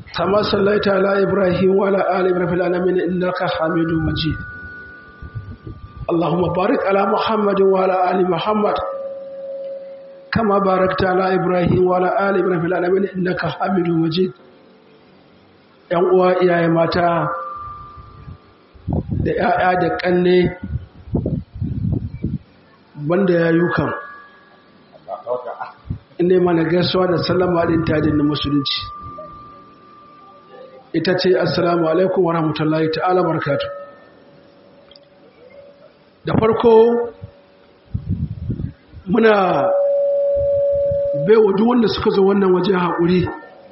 كما صليت على إبراهيم وعلى آل إبراهيم في العالمين إنك حميد مجيد اللهم بارك على محمد وعلى آل محمد كما باركت على إبراهيم وعلى آل إبراهيم في العالمين إنك حميد مجيد ‘yan uwa iyaye mata da ‘ya'ya da ƙanne banda ya yi kan inda mana gaisuwa da sallama ɗin tajin na musulunci ita ce assalamu alaikum wa rahmatullahi ta'ala barkatu da farko muna baiwa duk wanda suka zo wannan waje haƙuri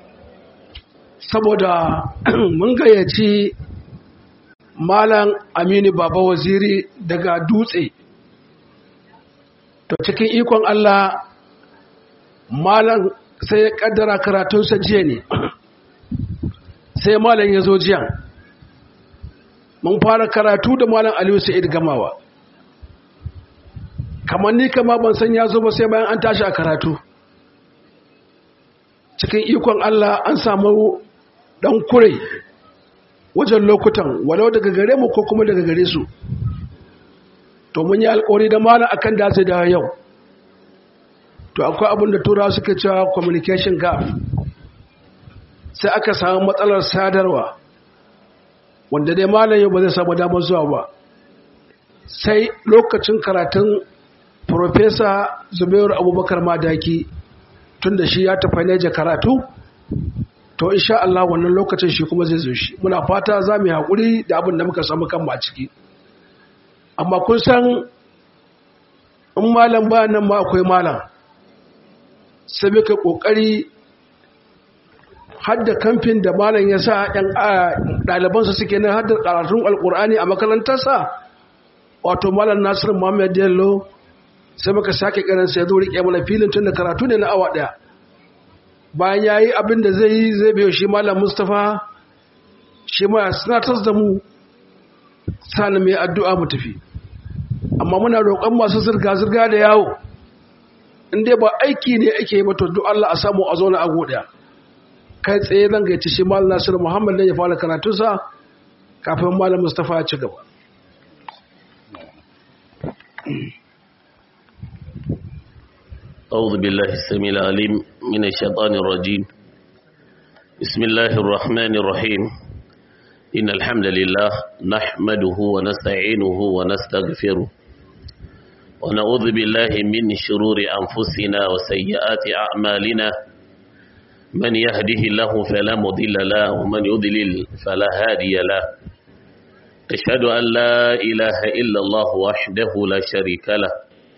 saboda mun gayyaci malam aminu baba waziri daga dutse to cikin ikon allah malam sai ya kaddara karatunsa jiya ne sai malam ya zo jiya mun fara karatu da malam aliyu sa'id gamawa kamar ni kama ban san ya zo ba sai bayan an tashi a karatu cikin ikon allah an samu dan kure wajen lokutan walau daga gare mu ko kuma daga gare su to mun yi alkawari da malam akan da zai dawo yau to akwai abin da turawa suka cewa communication gap sai aka samu matsalar sadarwa wanda dai malam yau ba zai samu damar zuwa ba sai lokacin karatun Profesa Zubairu Abubakar Madaki tun da shi ya tafi neja karatu to insha Allah wannan lokacin shi kuma zai zo shi muna fata za mu yi haƙuri da abin da muka samu kan a ciki amma kun san in malam ba nan ma akwai malam sai muka ƙoƙari hadda kamfin da malam ya sa ɗalibansa suke nan hadda ƙaratun alƙur'ani a makarantarsa wato malam nasiru muhammad yallo sai muka sake ƙaransa ya zo riƙe mana filin tun da karatu ne na awa ɗaya bayan ya yi abin da zai yi zai biyo shi malam mustapha shi ma ya sinatar da mu sani mai addu'a mu tafi amma muna roƙon masu zirga-zirga da yawo inda ba aiki ne ake yi mato duk Allah a samu a zauna a godiya kai tsaye zan gaici shi malam nasiru muhammad ne ya fara karatunsa kafin malam mustapha ya ci gaba أعوذ بالله السميع العليم من الشيطان الرجيم بسم الله الرحمن الرحيم إن الحمد لله نحمده ونستعينه ونستغفره ونعوذ بالله من شرور أنفسنا وسيئات أعمالنا من يهده الله فلا مضل له ومن يضلل فلا هادي له أشهد أن لا إله إلا الله وحده لا شريك له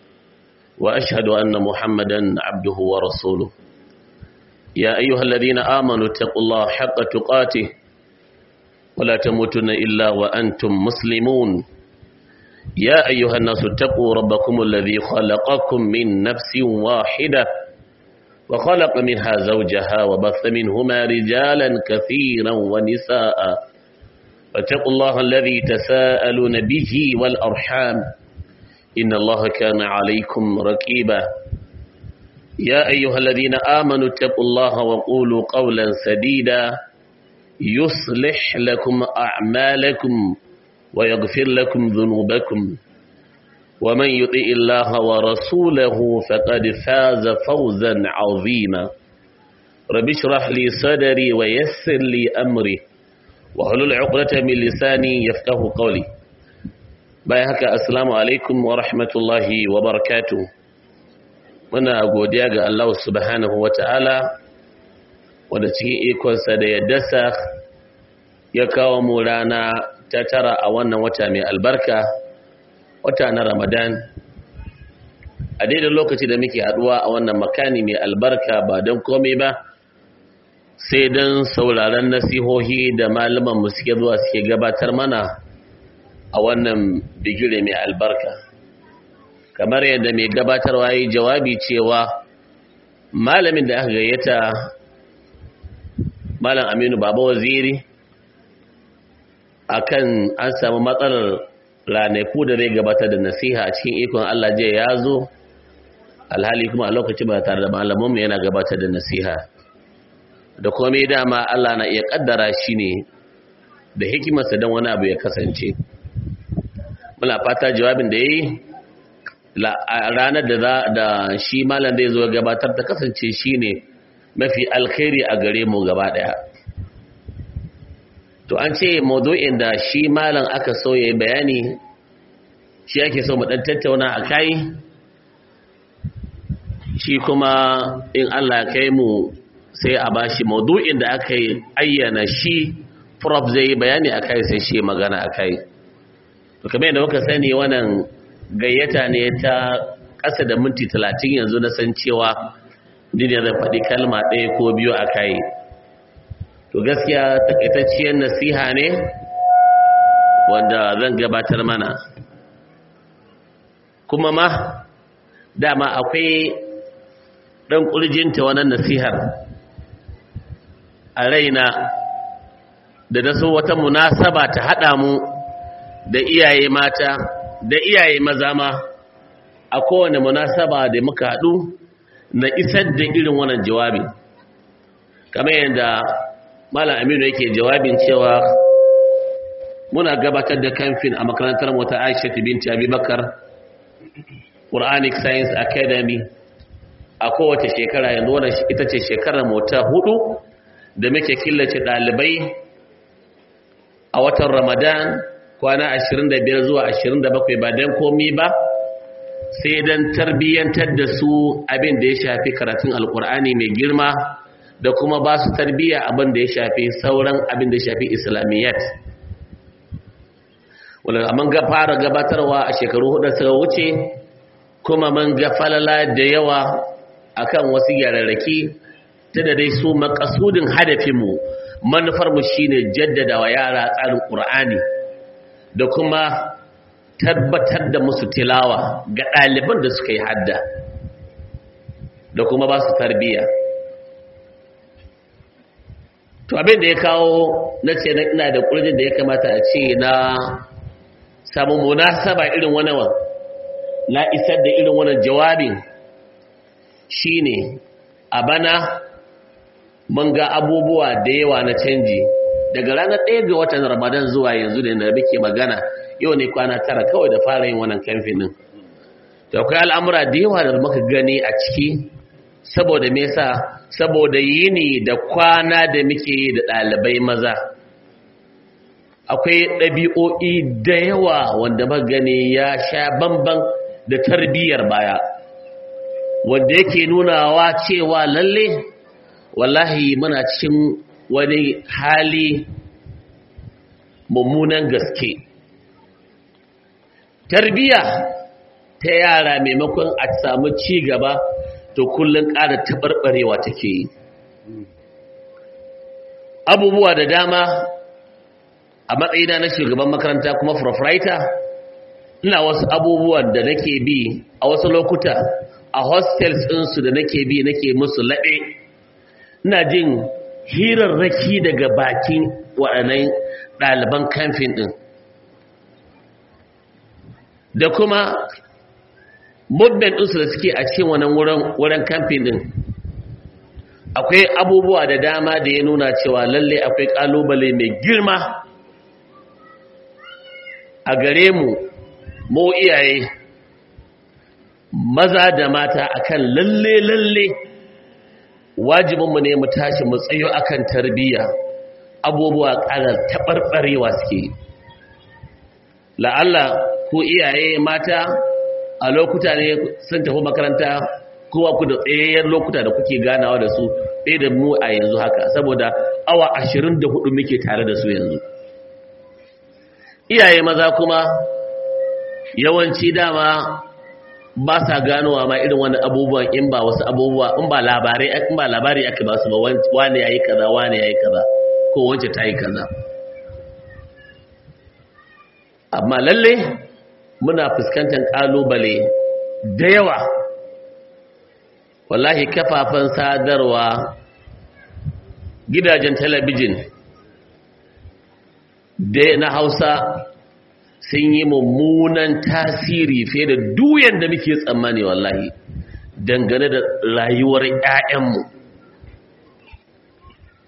وأشهد أن محمدا عبده ورسوله يا أيها الذين آمنوا اتقوا الله حق تقاته ولا تموتن إلا وأنتم مسلمون يا أيها الناس اتقوا ربكم الذي خلقكم من نفس واحدة وخلق منها زوجها وبث منهما رجالا كثيرا ونساء فاتقوا الله الذي تساءلون به والأرحام إن الله كان عليكم ركيبا يا أيها الذين آمنوا اتقوا الله وقولوا قولا سديدا يصلح لكم أعمالكم ويغفر لكم ذنوبكم ومن يطئ الله ورسوله فقد فاز فوزا عظيما رب اشرح لي صدري ويسر لي أمري وحلل عقدة من لساني يفقه قولي bayan haka assalamu alaikum wa rahmatullahi wa barakatu muna godiya ga Allah subhanahu wa ta'ala wanda cikin ikonsa da yaddasa ya kawo mu rana ta tara a wannan wata mai albarka wata na ramadan a daidai lokaci da muke haduwa a wannan makani mai albarka ba don komai ba sai don sauraron nasihohi da malaman mu suke zuwa suke gabatar mana a wannan bigire mai albarka kamar yadda mai gabatarwa yi jawabi cewa malamin da aka gayyata malam aminu baba waziri akan an samu matsalar ranaku da zai gabatar da nasiha a cikin ikon Allah je ya zo alhali kuma a lokacin ba tare da malamanmu yana gabatar da nasiha da komai dama Allah na iya kaddara shi ne da hikimarsa don wani abu ya kasance muna fata jawabin da ya yi ranar da za da shi malam zai zo gabatar ta kasance shi ne mafi alkhairi a gare mu gaba daya to an ce maudu'in da shi malam aka so ya bayani shi ake so mu dan tattauna a kai shi kuma in Allah ya kai mu sai a bashi maudu'in da aka yi ayyana shi prof zai yi bayani a kai sai shi magana a kai to kamar yadda muka sani wannan gayyata ne ta ƙasa da minti talatin yanzu na san cewa ni ne zan faɗi kalma ɗaya ko biyu a kai to gaskiya takaitacciyar nasiha ne wanda zan gabatar mana kuma ma dama akwai ɗan ƙurjinta wannan nasihar a raina da na so wata munasaba ta haɗa mu da iyaye mata da iyaye maza ma a kowane munasaba da muka haɗu na isar da irin wannan jawabi kamar yadda malam aminu yake jawabin cewa muna gabatar da kamfin a makarantar mota aisha binti abubakar quranic science academy a kowace shekara yanzu wannan ita ce shekarar mota hudu da muke killace ɗalibai a watan ramadan kwana 25 zuwa 27 ba don komi ba sai don tarbiyyantar da su abin da ya shafi karatun alkur'ani mai girma da kuma ba su tarbiyya abin da ya shafi sauran abin da ya shafi islamiyyat wadda mun ga fara gabatarwa a shekaru hudu suka wuce kuma mun ga falala da yawa akan wasu yararraki ta da dai su makasudin hadafinmu manufarmu shine jaddada wa yara tsarin ƙur'ani da kuma tabbatar da musu tilawa ga ɗaliban da suka yi hadda da kuma ba su tarbiyya to abin da ya kawo na ce na ina da ƙurjin da ya kamata a ce na samun munasaba irin wani na isar da irin wani jawabin shine a bana mun ga abubuwa da yawa na canji daga ranar ɗaya ga watan ramadan zuwa yanzu da na muke magana yau ne kwana tara kawai da fara yin wannan kamfin din da akwai al'amura da yawa da muka gani a ciki saboda me yasa saboda yini da kwana da muke yi da ɗalibai maza akwai ɗabi'o'i da yawa wanda muka gani ya sha bamban da tarbiyyar baya wanda yake nunawa cewa lalle wallahi muna cikin wani hali mummunan gaske tarbiya ta yara maimakon a samu ci gaba to kullum ƙara taɓarɓarewa take yi abubuwa da dama a matsayina na shugaban makaranta kuma proprietor ina wasu abubuwan da nake bi a wasu lokuta a hostels ɗinsu da nake bi nake musu laɓe ina jin hirarraki daga bakin waɗannan ɗaliban kamfin ɗin da kuma movement ɗinsu da suke a cikin wannan wurin kamfin ɗin akwai abubuwa da dama da ya nuna cewa lalle akwai ƙalubale mai girma a gare mu mu iyaye maza da mata akan lalle lalle wajibinmu ne mu tashi mu tsayo akan tarbiyya abubuwa ƙarar taɓarɓarewa suke la'alla ku iyaye mata a lokuta ne sun tafi makaranta kowa ku da tsayayyen lokuta da kuke ganawa da su ɗaya da mu a yanzu haka saboda awa ashirin da hudu muke tare da su yanzu iyaye maza kuma yawanci dama ba sa ganowa ma irin wani abubuwan in ba wasu abubuwa in ba labarai in ba labari aka ba su ba wani yayi kaza wani yayi kaza ko wance ta yi kaza amma lalle muna fuskantar kalubale da yawa wallahi kafafen sadarwa gidajen talabijin da na hausa sun yi mummunan tasiri fiye da duyan da muke tsammani wallahi dangane da rayuwar 'ya'yanmu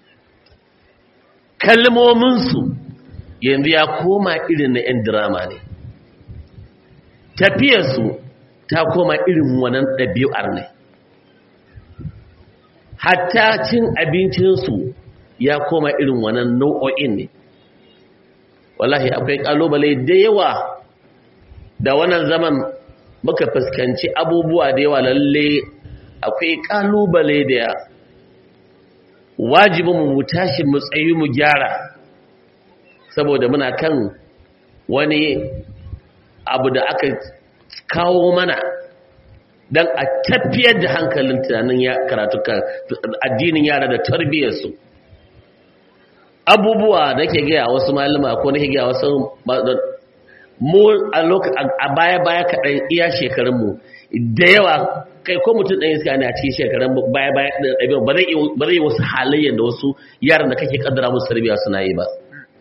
kalmominsu yanzu ya koma irin na 'yan drama ne tafiyarsu ta koma irin wannan ɗabi'ar ne hatta cin abincinsu ya koma irin wannan nau'o'in ne wallahi akwai ƙalubale da yawa da wannan zaman muka fuskanci abubuwa da yawa lalle akwai ƙalubale da wajibin mu tashi mu tsayi mu gyara saboda muna kan wani abu da aka kawo mana don a tafiyar da hankalin tunanin ya karatukan addinin yara da tarbiyyarsu abubuwa da ke gaya wasu malama ko na ke gaya wasu mu a baya-baya kaɗan iya shekarunmu da yawa kai ko mutum ɗaya suka ne a cikin shekarun baya-baya ɗaya ba zai yi wasu halayyar da wasu yaran da kake kaddara musu tarbiyya suna yi ba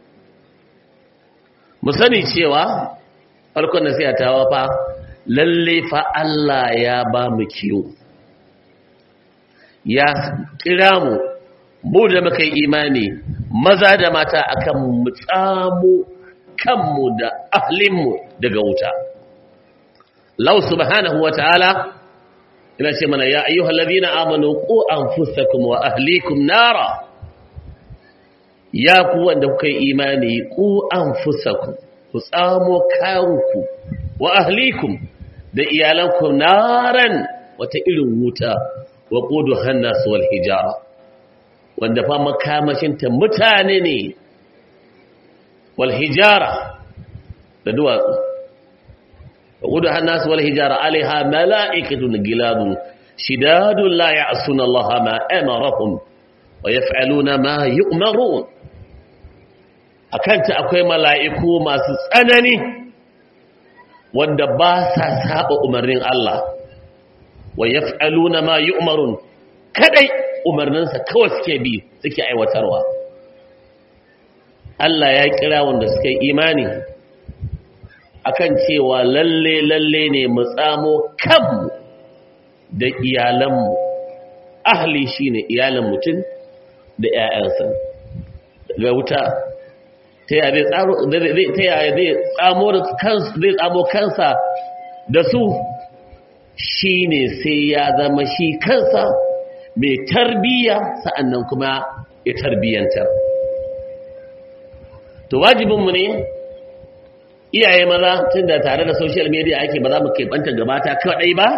mu sani cewa farkon da sai ta wafa lalle fa Allah ya ba mu kiyo ya kira mu mu da muka yi imani maza da mata akan mu tsamo kanmu da ahlinmu daga wuta lau subhanahu wa ta'ala ina ce mana ya ayyuhal ladina amanu qu anfusakum wa ahlikum nara ya ku wanda kuka yi imani ku anfusakum ku tsamo kanku wa ahlikum da iyalanku naran wata irin wuta wa qudu hannas wal hijara wanda fa makamashinta mutane ne wal hijara da duwatsu wa qudu hannas wal hijara alaiha mala'ikatun giladun shidadun la ya'suna Allah ma amarahum wa yaf'aluna ma yu'marun akanta akwai mala'iku masu tsanani wanda ba sa saba umarnin Allah wa yaf'aluna ma yu'marun kadai umarninsa kawai suke bi suke aiwatarwa Allah ya kira wanda suka yi imani akan cewa lalle lalle ne mu tsamo kanmu da iyalanmu ahli shine iyalan mutum da 'ya'yansa ga wuta ta yaya zai tsamo kansa da su shi ne sai ya zama shi kansa mai tarbiyya sa'annan kuma ya tarbiyyantar to wajibinmu ne iyaye maza tun da tare da social media ake ba za mu keɓanta gabata kaɗai ba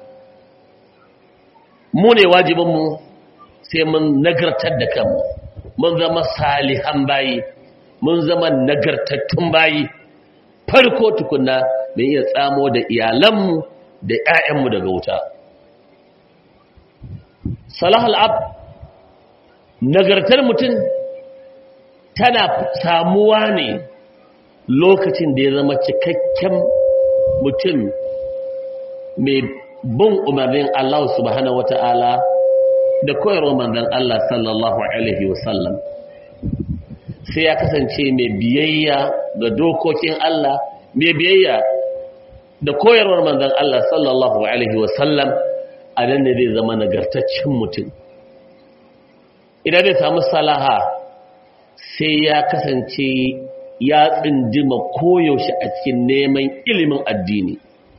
mu ne wajibinmu sai mun nagartar da kanmu mun zama salihan bayi mun zama nagartattun bayi farko tukunna mai iya tsamo da iyalanmu da 'ya'yanmu daga wuta salah al'ab nagartar mutum tana samuwa ne lokacin da ya zama cikakken mutum mai bin umarnin Allah subhanahu wata'ala da koyarwa manzon Allah sallallahu alaihi wasallam sai ya kasance mai biyayya ga dokokin Allah mai biyayya da koyarwar manzon Allah sallallahu alaihi wasallam a nan ne zai zama nagartaccen mutum idan zai samu salaha sai ya kasance ya tsindima koyaushe a cikin neman ilimin addini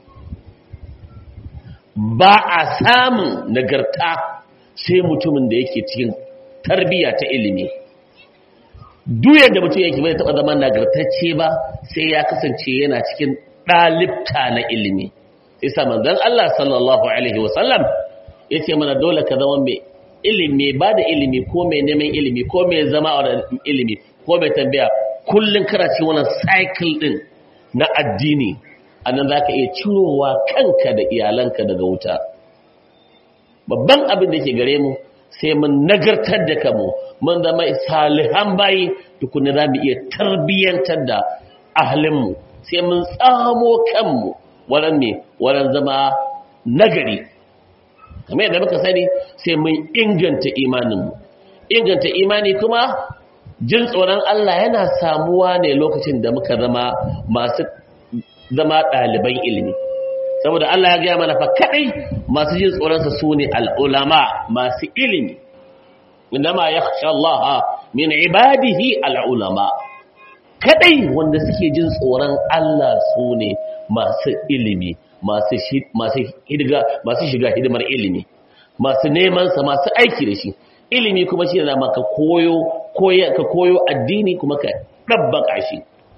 ba a samun nagarta sai mutumin da yake cikin tarbiyya ta ilimi duk yadda mutum yake bai taɓa zama nagartacce ba sai ya kasance yana cikin ɗalibta na ilimi isa manzon Allah sallallahu alaihi wasallam ya ce mana dole ka zama mai ilimi ba da ilimi ko mai neman ilimi ko mai zama a ilimi ko mai tambaya kullum kana cikin wannan cycle din na addini anan za ka iya cirowa kanka da iyalanka daga wuta babban abin da ke gare mu sai mun nagartar da kamu mun zama salihan bayi tukuna za mu iya tarbiyyantar da ahalinmu sai mun tsamo kanmu waran ne waran zama nagari kamar yadda muka sani sai mun inganta imaninmu inganta imani kuma jin tsoron Allah yana samuwa ne lokacin da muka zama masu zama ɗaliban ilimi saboda Allah ya gaya mana fa kadai masu jin tsoronsa su ne al'ulama masu ilimi indama ya Allah min ibadihi al'ulama kadai wanda suke jin tsoron Allah su ne masu ilimi masu shiga hidimar ilimi masu nemansa masu aiki da shi ilimi kuma shi da maka koyo ka koyo addini kuma ka ɗabbaka shi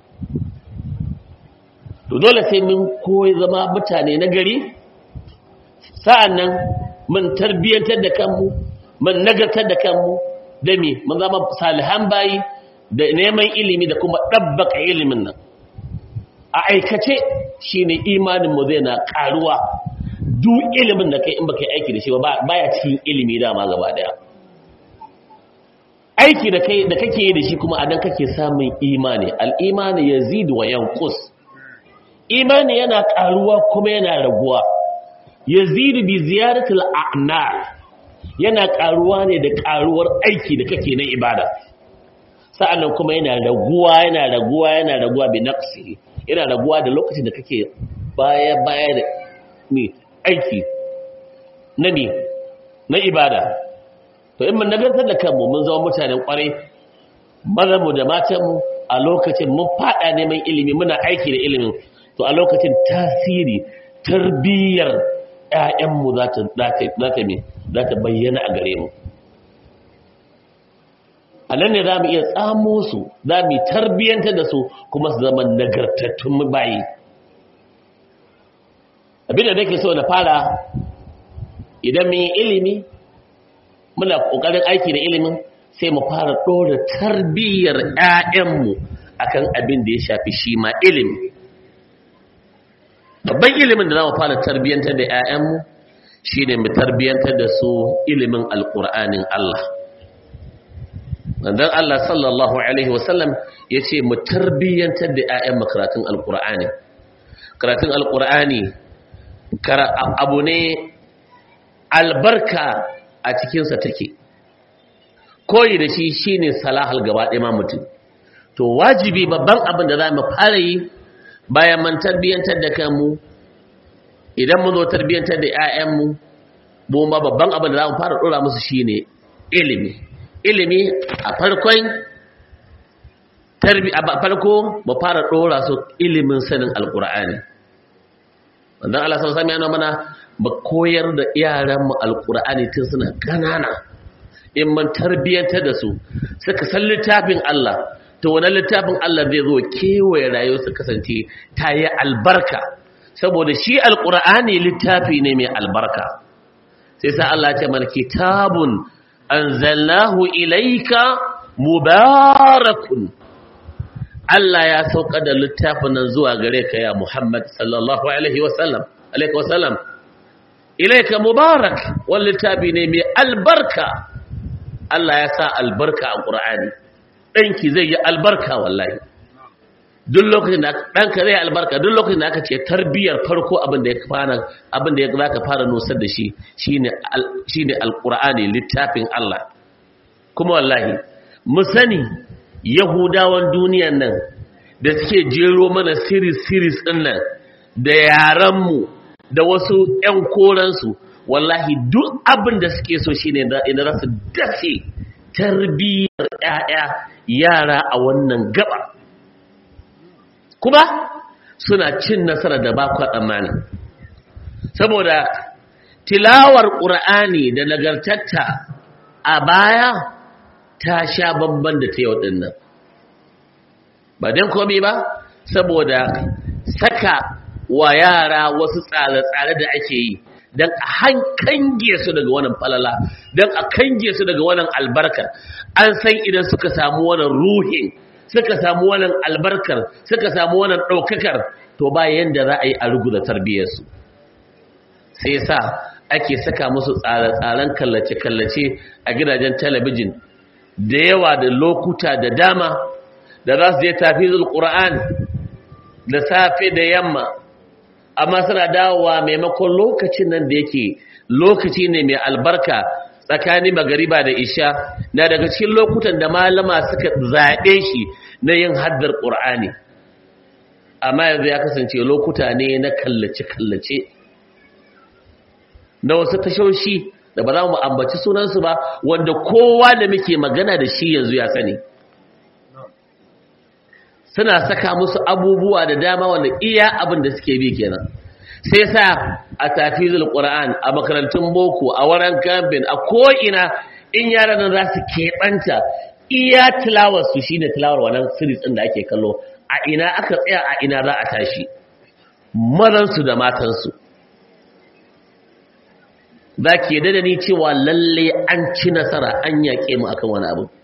to dole sai mun koyi zama mutane na gari sa'an nan mun tarbiyyantar da kanmu mun nagartar da kanmu da me mun zama salihan bayi da neman ilimi da kuma ɗabbaka ilimin nan a aikace shine imaninmu zai na ƙaruwa duk ilimin da kai in baka yi aiki da shi ba baya cikin ilimi dama gaba daya aiki da kai da kake yi da shi kuma adan kake samun imani al-imani yazidu wa yanqus imani yana ƙaruwa kuma yana raguwa yazidu bi ziyaratil a'mal yana ƙaruwa ne da ƙaruwar aiki da kake na ibada sa'annan kuma yana raguwa yana raguwa yana raguwa bi naqsi yana raguwa da lokacin da kake baya baya da ne aiki na ne na ibada to in mun nagartar da kanmu mun zama mutanen kwarai mazanmu da matanmu a lokacin mun fada neman ilimi muna aiki da ilimin to a lokacin tasiri tarbiyyar ƴaƴanmu za ta za ta bayyana a gare mu a nan ne za mu iya tsamo su za mu tarbiyyantar da su kuma su zama nagartattun bayi abinda nake so na fara idan mun yi ilimi muna ƙoƙarin aiki da ilimin sai mu fara ɗora tarbiyyar 'ya'yanmu akan abin da ya shafi shi ma ilimi babban ilimin da za mu fara tarbiyyantar da 'ya'yanmu shi ne mu tarbiyyantar da su ilimin alƙur'anin Allah dan Allah sallallahu alaihi wasallam ya ce mu tarbiyyantar da 'ya'yan karatun alƙur'ani karatun alƙur'ani abu ne albarka a cikinsa take koyi da shi shine salahal gaba ɗaya ma mutum to wajibi babban abin da za mu fara yi bayan man tarbiyyantar da kanmu idan mun zo tarbiyyantar da 'ya'yanmu mu ma babban abin da za mu fara ɗora musu shine ilimi ilimi a farkon tarbi a farko mu fara ɗora su ilimin sanin alƙur'ani wannan Allah sallallahu alaihi wasallam mana ba koyar da yaranmu alkur'ani tun suna ƙanana in man tarbiyyantar da su suka san littafin Allah to wannan littafin Allah zai zo kewaye rayuwar su kasance ta yi albarka saboda shi alkur'ani littafi ne mai albarka sai sa Allah ce mana kitabun anzalnahu ilayka mubarakun Allah ya sauka da littafin nan zuwa gare ka ya Muhammad sallallahu alaihi wasallam alaihi wasallam ilaika mubarak wani littafi ne mai albarka Allah ya sa albarka a ƙura'ani ɗanki zai yi albarka wallahi duk lokacin da ɗanka zai albarka duk lokacin da aka ce tarbiyyar farko abin da ya fara abin da ya za ka fara nusar da shi shine alƙura'ani littafin Allah kuma wallahi mu sani yahudawan duniyan nan da suke jero mana series series ɗin nan da yaranmu da wasu ‘yan koransu wallahi duk abin da suke so shi ne inda za su dace tarbiyyar ‘ya'ya yara a wannan gaba kuma suna cin nasara da ba kwa tsammani saboda tilawar ƙura'ani da nagartatta a baya ta sha babban da ta yau ɗin nan ba don komi ba saboda saka wa yara wasu tsare-tsare da ake yi don a kange su daga wannan falala don a kange su daga wannan albarkar an san idan suka samu wannan ruhin suka samu wannan albarkar suka samu wannan ɗaukakar to ba yanda za a yi a ruguza tarbiyyarsu sai sa ake saka musu tsare-tsaren kallace-kallace a gidajen talabijin da yawa da lokuta da dama da za su je tafi zulƙura'an da safe da yamma amma suna dawowa maimakon lokacin nan da yake lokaci ne mai albarka tsakanin magariba da isha na daga cikin lokutan da malama suka zaɓe shi na yin haddar ƙur'ani amma yanzu ya kasance lokuta ne na kallace-kallace na wasu tashoshi da ba za mu ambaci sunansu ba wanda kowa da muke magana da shi yanzu ya sani suna saka musu abubuwa da dama wanda iya abin da suke bi kenan sai sa a tafizul qur'an a makarantun boko a wurin camping a ko'ina in yaran nan za su keɓanta iya tilawar su shine tilawar wannan series din da ake kallo a ina aka tsaya a ina za a tashi mazansu da matansu za ki yadda da ni cewa lalle an ci nasara an yaƙe mu akan wani abu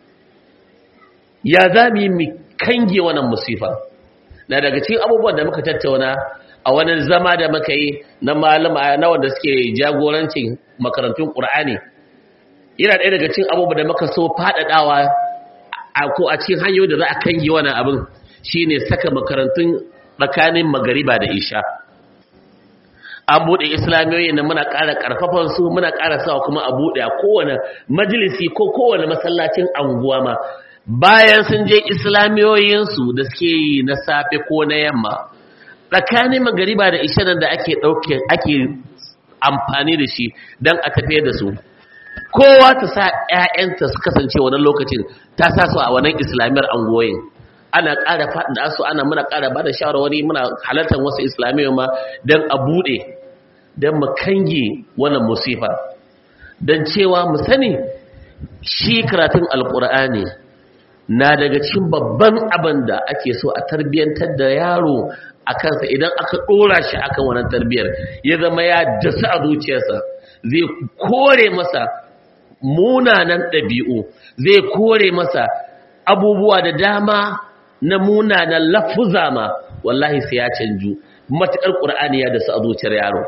ya za mu yi mu kange wannan musifa na daga cikin abubuwan da muka tattauna a wani zama da muka yi na malama na wanda suke jagorancin makarantun ƙur'ani yana ɗaya daga cikin abubuwan da muka so faɗaɗawa a ko a cikin hanyoyi da za a kange wannan abin shine saka makarantun tsakanin magariba da isha an buɗe islamiyoyi da muna ƙara ƙarfafan su muna ƙara sawa kuma a buɗe a kowane majalisi ko kowane masallacin anguwa ma bayan sun je islamiyoyinsu da suke yi na safe ko na yamma tsakanin magariba da isha da ake ɗauke ake amfani da shi don a tafiyar da su kowa ta sa 'ya'yanta su kasance wannan lokacin ta sa su a wannan islamiyar angoyin ana ƙara faɗin su ana muna ƙara ba da shawarwari muna halartar wasu islamiyya ma don a buɗe don mu kange wannan musifa don cewa mu sani shi karatun alƙur'ani na daga cikin babban abin da ake so a tarbiyyantar da yaro a kansa idan aka ɗora shi akan wannan tarbiyyar ya zama ya dasa a zuciyarsa zai kore masa munanan ɗabi'u zai kore masa abubuwa da dama na munanan lafuza ma wallahi sai ya canju matuƙar ƙur'ani ya dasa a zuciyar yaro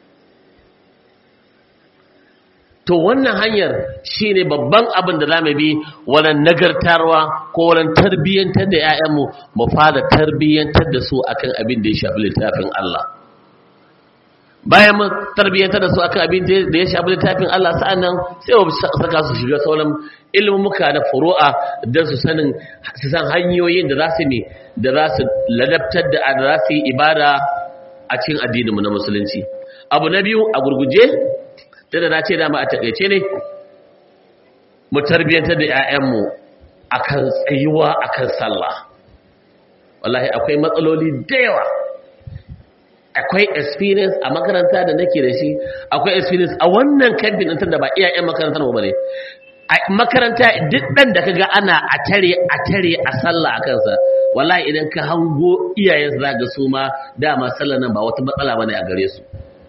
to wannan hanyar shine babban abin da zamu bi wannan nagartarwa ko wannan tarbiyyantar da 'ya'yanmu mu fara tarbiyyantar da su akan abin da ya shafi littafin Allah bayan mun tarbiyyantar da su akan abin da ya shafi littafin Allah sa'annan sai mu saka su shiga sauran ilmumuka da furu'a don su sanin su san hanyoyin da za su ne da za su ladabtar da da za su yi ibada a cikin addininmu na musulunci abu na biyu a gurguje da na ce dama a takaice ne mu tarbiyyantar da 'ya'yanmu akan tsayuwa akan sallah wallahi akwai matsaloli da yawa akwai experience a makaranta da nake da shi akwai experience a wannan kamfin ɗin da ba iyayen makarantar mu bane a makaranta duk ɗan da kaga ana a tare a tare a sallah a kansa wallahi idan ka hango iyayen za ga su ma dama sallah nan ba wata matsala bane a gare su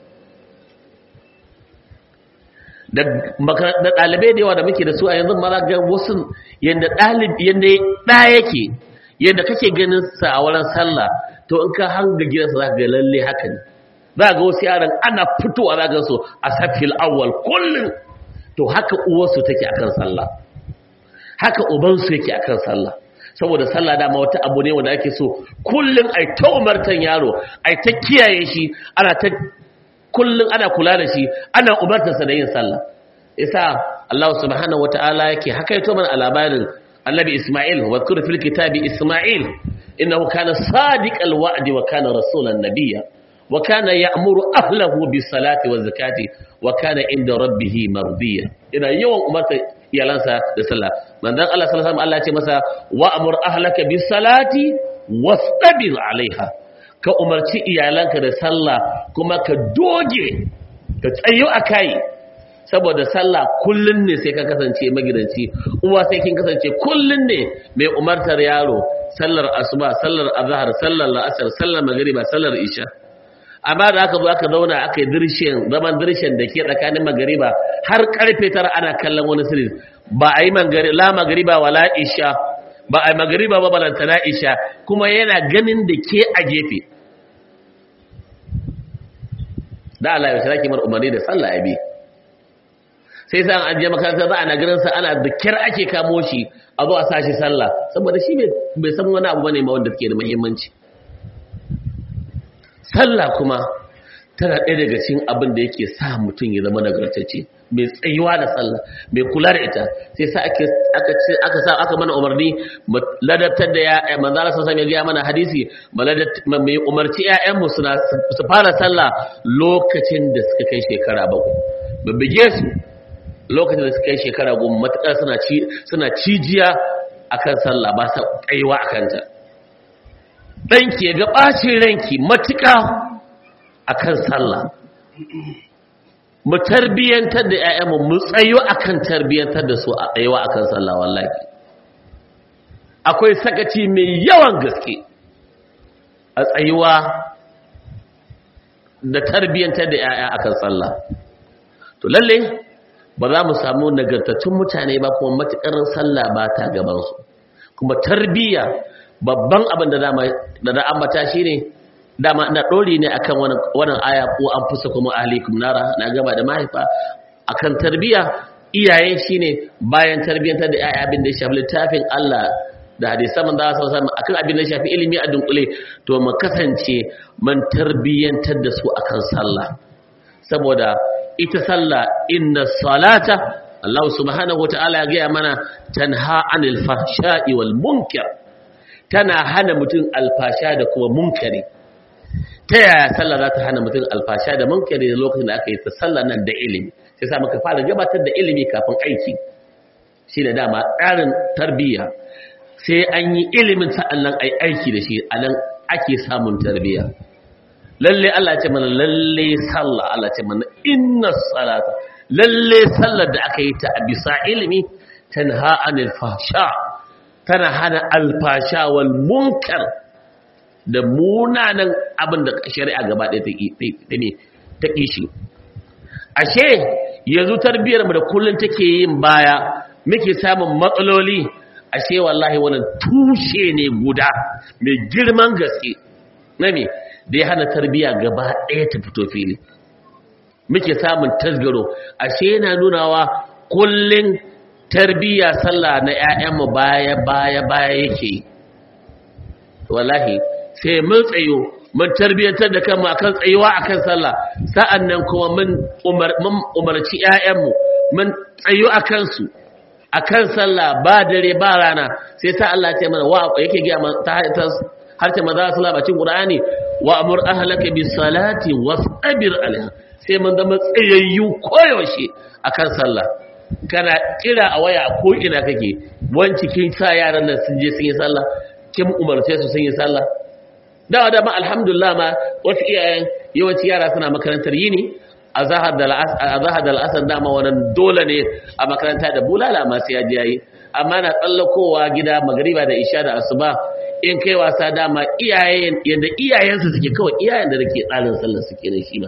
da ɗalibai da yawa da muke da su a yanzu ma za ga wasu yadda ɗalibi yadda ɗa yake yadda kake ganin sa a wurin sallah to in ka hanga gidansa za ka ga lalle haka ne za ga wasu yaran ana fitowa za ga su a safil awwal kullum to haka uwarsu take akan sallah haka ubansu yake akan sallah saboda sallah dama wata abu ne wanda ake so kullum ai ta umartan yaro ai ta kiyaye shi ana ta kullum ana kula da shi ana umartarsa da yin sallah isa Allah subhanahu wataala yake haka yato mana a labarin annabi Isma'il wa zkur fil kitabi Isma'il innahu kana sadiqal wa'di wa kana rasulan nabiyya wa kana ya'muru ahlahu bis salati waz zakati wa kana inda rabbih mardiya ina yawan umarta iyalansa da sallah manzon Allah sallallahu alaihi wasallam Allah ya ce masa wa'mur ahlaka bis salati wastabir alaiha ka umarci iyalanka da sallah kuma ka doge ka tsayo a kai saboda sallah kullun ne sai ka kasance magidanci uwa sai kin kasance kullun ne mai umartar yaro sallar asuba sallar azhar sallar la'asar sallar magriba sallar isha amma da aka zo aka zauna aka yi dirshen zaman dirshen da ke tsakanin magriba har karfe tara ana kallon wani sirri ba a yi la magriba wala isha ba a yi magriba ba balantana isha kuma yana ganin da ke a gefe da Allah ya shiraki mar umarni da sallah ya bi sai sa an je makaranta za a na ganin sa ana da kyar ake kamo shi a zo a sa shi sallah saboda shi bai san wani abu bane ma wanda take da muhimmanci sallah kuma tana ɗaya daga cikin abin da yake sa mutum ya zama nagartacce mai tsayuwa da sallah mai kula da ita sai sa ake aka ce aka sa aka mana umarni mu ladabtar da ya manzo Allah sallallahu alaihi wasallam mana hadisi mai umarci ƴaƴan mu suna su fara sallah lokacin da suka kai shekara bakwai babbige su lokacin da suka yi shekara goma matuƙar suna ci suna cijiya akan sallah ba sa tsayuwa akan ta ɗanki ya ga ɓacin ranki matuƙa akan sallah mu tarbiyyantar da ƴaƴanmu mu tsayo akan tarbiyyantar da su a tsayuwa akan sallah wallahi akwai sakaci mai yawan gaske a tsayuwa da tarbiyyantar da ƴaƴa akan sallah to lalle ba za mu samu nagartattun mutane ba kuma matukar sallah ba ta gaban su kuma tarbiyya babban abin da dama da da ambata shine dama ina dori ne akan wannan wannan aya ko an fusa kuma ahlikum nara na gaba da mahaifa akan tarbiyya iyaye shine bayan tarbiyyantar da ƴaƴa abin da ya shafi littafin Allah da hadisan manzo sallallahu alaihi wasallam akan abin da ya shafi ilimi a dunkule to mu kasance man tarbiyyantar da su akan sallah saboda ita sallah inna salata Allah subhanahu wataala ya gaya mana tanha anil fahsha'i wal munkar tana hana mutum alfasha da kuma munkari ta yaya sallah za ta hana mutum alfasha da munkari da lokacin da aka yi ta sallah nan da ilimi sai sa muka fara gabatar da ilimi kafin aiki shi da dama tsarin tarbiyya sai an yi ilimin sa'annan ai aiki da shi a nan ake samun tarbiyya lalle Allah ce mana lalle sallah Allah ce mana inna salata lalle sallar da aka yi ta a bisa ilimi tanha anil fahsha tana hana alfasha wal munkar da munanan abin da shari'a gaba ɗaya ta ƙi shi ashe yanzu tarbiyyar mu da kullun take yin baya muke samun matsaloli ashe wallahi wannan tushe ne guda mai girman gaske na me da ya hana tarbiyya gaba ɗaya ta fito fili muke samun tasgaro ashe yana nunawa kullun tarbiyya sallah na ƴaƴanmu baya baya baya yake wallahi sai mun tsayo mun tarbiyyantar da kanmu akan tsayuwa akan sallah sa'annan kuma mun umar mun umarci ƴaƴanmu mun tsayo akan su akan sallah ba dare ba rana sai sa Allah ya ce mana wa yake ga ta har ce maza sallah bacin qur'ani wa amur ahlaka bis salati wasbir alaiha sai mun zama tsayayyu koyaushe akan sallah kana kira a waya ko ina kake wanci kin sa yaran nan sun je sun yi sallah kin umarce su sun yi sallah dawa da ma alhamdulillah ma wasu iyayen yawanci yara suna makarantar yini a zahar da al'asar dama wannan dole ne a makaranta da bulala masu yaji yayi amma na tsallakowa gida magariba da isha da asuba in kai wasa dama iyayen yadda iyayensu suke kawai iyayen da nake tsarin sallar suke da shi ba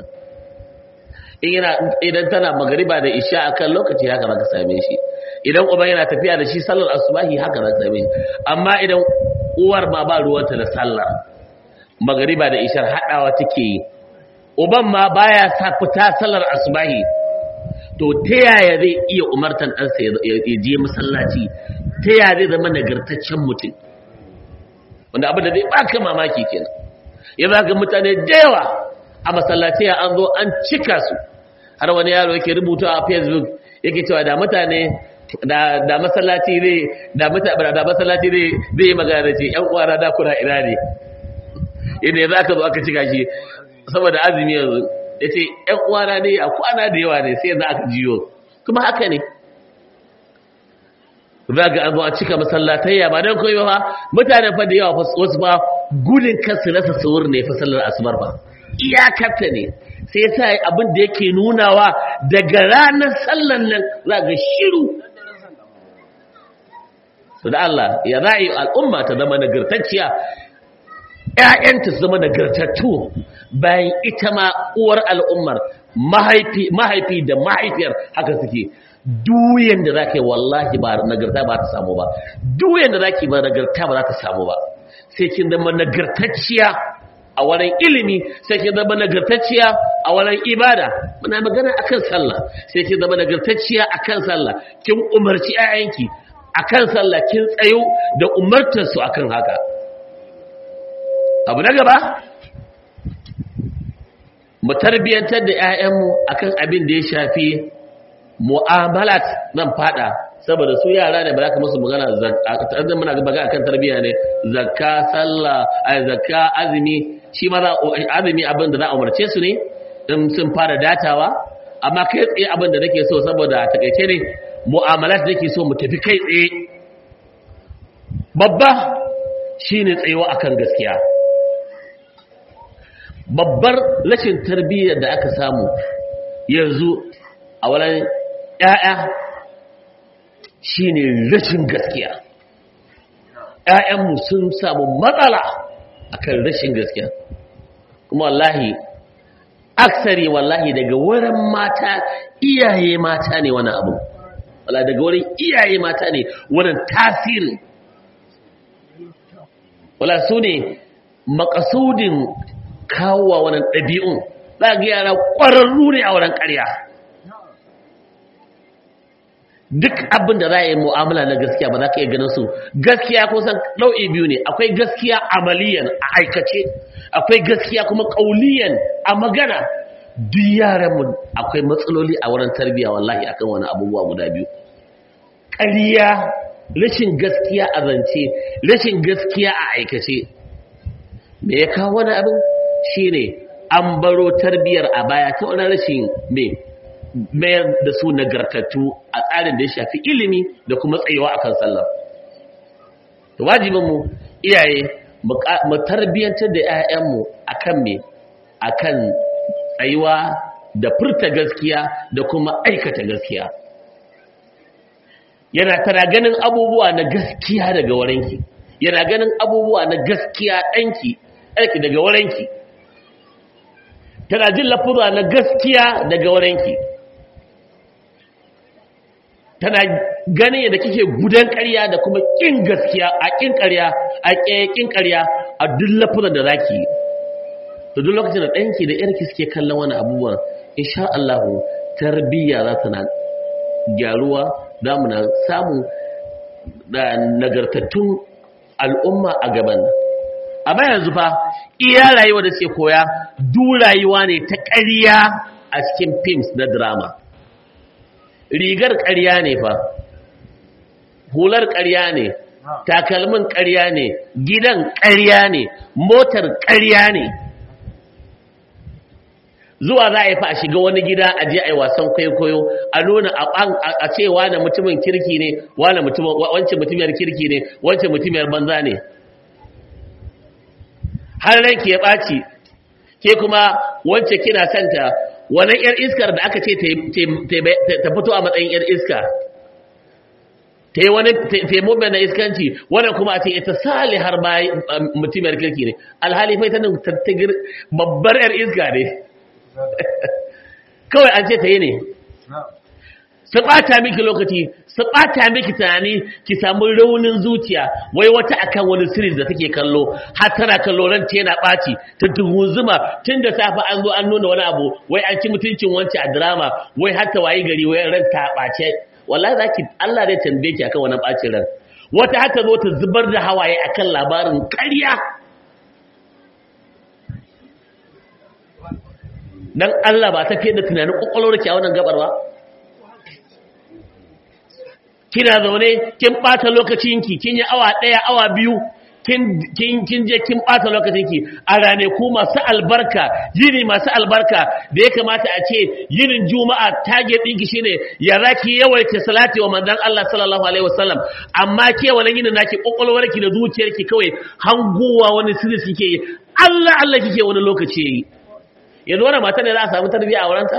idan tana magariba da isha akan lokaci haka zaka same shi idan uba yana tafiya da shi sallar asubahi haka zaka same shi amma idan uwar ma ba ruwanta da sallar magariba da ishar hadawa take yi uban ma baya sa fita sallar asubahi to ta yaya zai iya umartan ɗansa ya je masallaci ta yaya zai zama nagartaccen mutum wanda abin da zai baka mamaki kenan ya za ga mutane da yawa a masallaci an zo an cika su har wani yaro yake rubuta a facebook yake cewa da mutane da masallaci zai da mutane da masallaci zai zai magana da ce yan uwana da kuna ina ne inda ya zaka zo aka cika shi saboda azumi yanzu yace yan uwana ne a kwana da yawa ne sai yanzu aka jiyo kuma haka ne za ga an zo a cika masallatayya ba don koyo ba mutane fa da yawa wasu ba gudun kansu rasa sahur ne fa sallar asubar ba iyakarta ne sai ya sa abin da yake nunawa daga ranar sallan nan za ga shiru su da Allah ya ra'ayi al'umma ta zama nagartacciya ‘ya'yanta su zama nagartattu bayan ita ma uwar al'ummar mahaifi da mahaifiyar haka suke duyan da za ka yi wallahi ba nagarta ba ta samu ba duyan da za ka yi ba nagarta ba za ta samu ba sai kin zama nagartacciya a wurin ilimi sai kin zama nagartacciya a wurin ibada muna magana akan sallah sai kin zama nagartacciya akan sallah kin umarci ƴaƴanki akan sallah kin tsayo da umartar su akan haka abu na gaba mu tarbiyantar da ƴaƴanmu akan abin da ya shafi mu'amalat nan fada saboda su yara ne ba za ka musu magana zakka muna magana akan tarbiyya ne zakka sallah ay zakka azumi shi ma za azumi abin da za a umarce su ne in sun fara datawa amma kai tsaye abin da nake so saboda a takaice ne mu'amalat nake so mu tafi kai tsaye babba shine tsayewa akan gaskiya babbar rashin tarbiyyar da aka samu yanzu a wurin ƴaƴa shine rashin gaskiya ƴaƴanmu sun samu matsala akan rashin gaskiya kuma wallahi aksari wallahi daga wurin mata iyaye mata ne wani abu wala daga wurin iyaye mata ne wurin tasirin wala su ne makasudin kawowa wannan ɗabi'un za ga yara ƙwararru ne a wurin ƙarya duk abin da za a yi mu'amala na gaskiya ba za ka iya ganin su gaskiya kusan nau'i biyu ne akwai gaskiya amaliyan a aikace akwai gaskiya kuma ƙauliyan a magana duk yaranmu akwai matsaloli a wurin tarbiyya wallahi akan wani abubuwa guda biyu ƙarya rashin gaskiya a zance rashin gaskiya a aikace me ya kawo wani abin shine an baro tarbiyyar a baya ta wani rashin me mayar da su nagartattu a tsarin da ya shafi ilimi da kuma tsayuwa akan sallah to wajibinmu iyaye mu tarbiyyantar da 'ya'yanmu akan me akan tsayuwa da furta gaskiya da kuma aikata gaskiya yana tana ganin abubuwa na gaskiya daga warenki yana ganin abubuwa na gaskiya ɗanki ɗanki daga warenki tana jin lafuza na gaskiya daga warenki tana ganin yadda kike gudan ƙarya da kuma ƙin gaskiya a ƙin ƙarya a ƙin ƙarya a duk lafuzan da zaki yi to duk lokacin da ɗanki da ƴarki suke kallon wani abubuwan insha Allah tarbiyya za ta na gyaruwa za mu na samu da nagartattun al'umma a gaban nan amma yanzu fa iya rayuwa da suke koya duk rayuwa ne ta ƙarya a cikin films na drama rigar ƙarya ne fa hular ƙarya ne takalmin ƙarya ne gidan ƙarya ne motar ƙarya ne zuwa za a yi fa a shiga wani gida a je a yi wasan kwaikwayo a nuna a ce wane mutumin kirki ne wane wancan mutumiyar kirki ne wancan mutumiyar banza ne har ranki ya ɓaci ke kuma wancan kina santa wannan yar iskar da aka ce ta fito a matsayin yar iska ta yi wani taimobin na iskanci wannan kuma a ce ita sali har ba mutumiyar kirki ne alhali fai ta nan tattagir babbar yar iska ne kawai an ce ta yi ne su ɓata miki lokaci su ɓata miki tunani ki samu raunin zuciya wai wata akan wani series da take kallo har tana kallo ran ta yana ɓaci ta tuhuzuma tun da safe an zo an nuna wani abu wai an ci mutuncin wancan a drama wai har ta wayi gari wai ran ta ɓace wallahi zaki Allah zai tambaye ki akan wannan ɓacin ran wata har ta zo ta zubar da hawaye akan labarin ƙarya dan Allah ba ta fiye da tunanin kwakwalwarki a wannan gabar ba kina zaune kin bata lokacinki kin yi awa daya awa biyu kin kin je kin bata lokacinki a rane ku masu albarka yini masu albarka da ya kamata a ce yinin juma'a target ɗinki shine ya zaki yawaita salati wa manzon Allah sallallahu alaihi wasallam amma ke wannan yinin naki kokolwarki da zuciyarki kawai hanguwa wani sirri kike yi Allah Allah kike wani lokaci yayi yanzu wannan mata ne za a samu tarbiyya a wurinta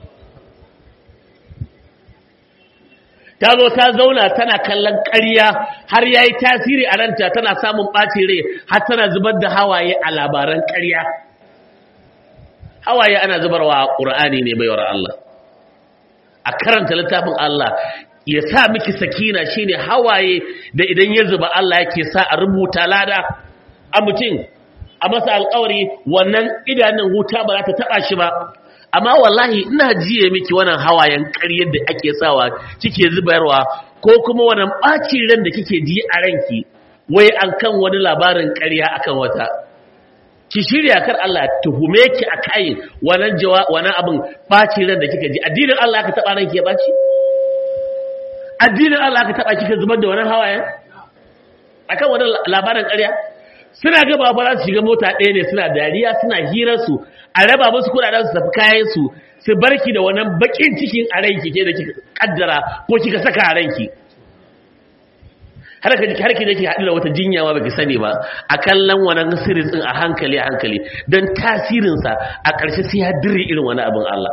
ta zo ta zauna tana kallon ƙarya har ya yi tasiri a ranta tana samun ɓacin rai har tana zubar da hawaye a labaran ƙarya hawaye ana zubarwa a ƙur'ani ne baiwar Allah a karanta littafin Allah ya sa miki sakina shine hawaye da idan ya zuba Allah yake sa a rubuta lada a mutum a masa alƙawari wannan idanun wuta ba za ta taɓa shi ba amma wallahi ina jiye miki wannan hawayen ƙaryar da ake sawa kike zubarwa ko kuma wannan ɓacin ran da kike ji a ranki wai an kan wani labarin ƙarya akan wata ki shirya kar Allah tuhume ki a kai wannan jawa wannan abin ɓacin ran da kika ji addinin Allah ka taɓa ranki ya ɓaci addinin Allah ka taɓa kika zubar da wannan hawayen akan wannan labarin ƙarya suna gaba ba za su shiga mota ɗaya ne suna dariya suna hirarsu a raba musu kudaden su tafi kayan su su barki da wannan bakin cikin a ranki ke da kika kaddara ko kika saka a ranki har ka har ki dake haɗu da wata jinya ma baki sani ba a kallon wannan sirrin din a hankali a hankali dan tasirin sa a ƙarshe sai ya dire irin wani abin Allah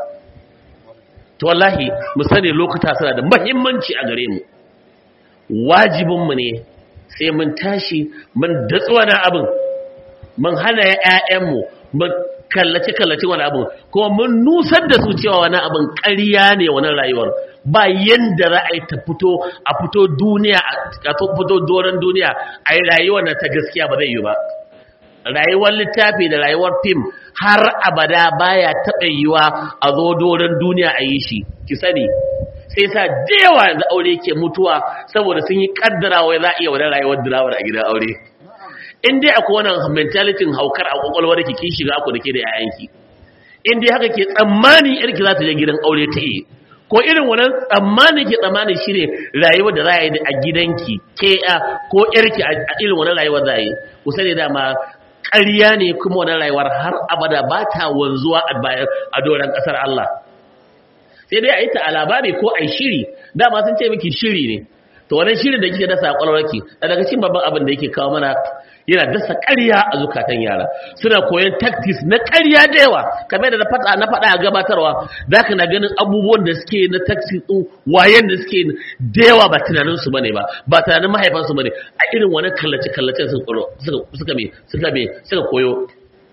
to wallahi mu sani lokuta suna da muhimmanci a gare mu wajibin mu ne sai mun tashi mun datsuwa na abin mun hana ƴaƴan mu mun kallace kallace wani abin kuma mun nusar da su cewa wani abin ƙarya ne wani rayuwar ba yanda ra'ayi ta fito a fito duniya a fito doron duniya a yi rayuwar na ta gaskiya ba zai yi ba rayuwar littafi da rayuwar fim har abada baya taɓa yiwa a zo doron duniya a yi shi ki sani sai sa da yawa yanzu aure ke mutuwa saboda sun yi kaddarawa za a iya wani rayuwar dirawar a gidan aure in dai akwai wannan mentality haukar a kwakwalwar ki kin shiga ku da ke da yayanki in dai haka ke tsammani yarki za ta je gidan aure ta yi ko irin wannan tsammani ke tsammani shine rayuwar da za a yi a gidanki ke ko yarki a irin wannan rayuwar za a yi ku sani dama ƙarya ne kuma wannan rayuwar har abada ba ta wanzuwa a doron ƙasar Allah sai dai a yi ta a labari ko a yi shiri dama sun ce miki shiri ne to wannan shirin da kike dasa a kwalwarki daga cikin babban abin da yake kawo mana yana dasa ƙarya a zukatan yara suna koyon tactics na ƙarya da yawa kamar da na faɗa na faɗa a gabatarwa zaka na ganin abubuwan da suke na tactics din wayen da suke da yawa ba tunanin su bane ba ba tunanin mahaifan su bane a irin wani kallace kallace suka suka me suka me suka koyo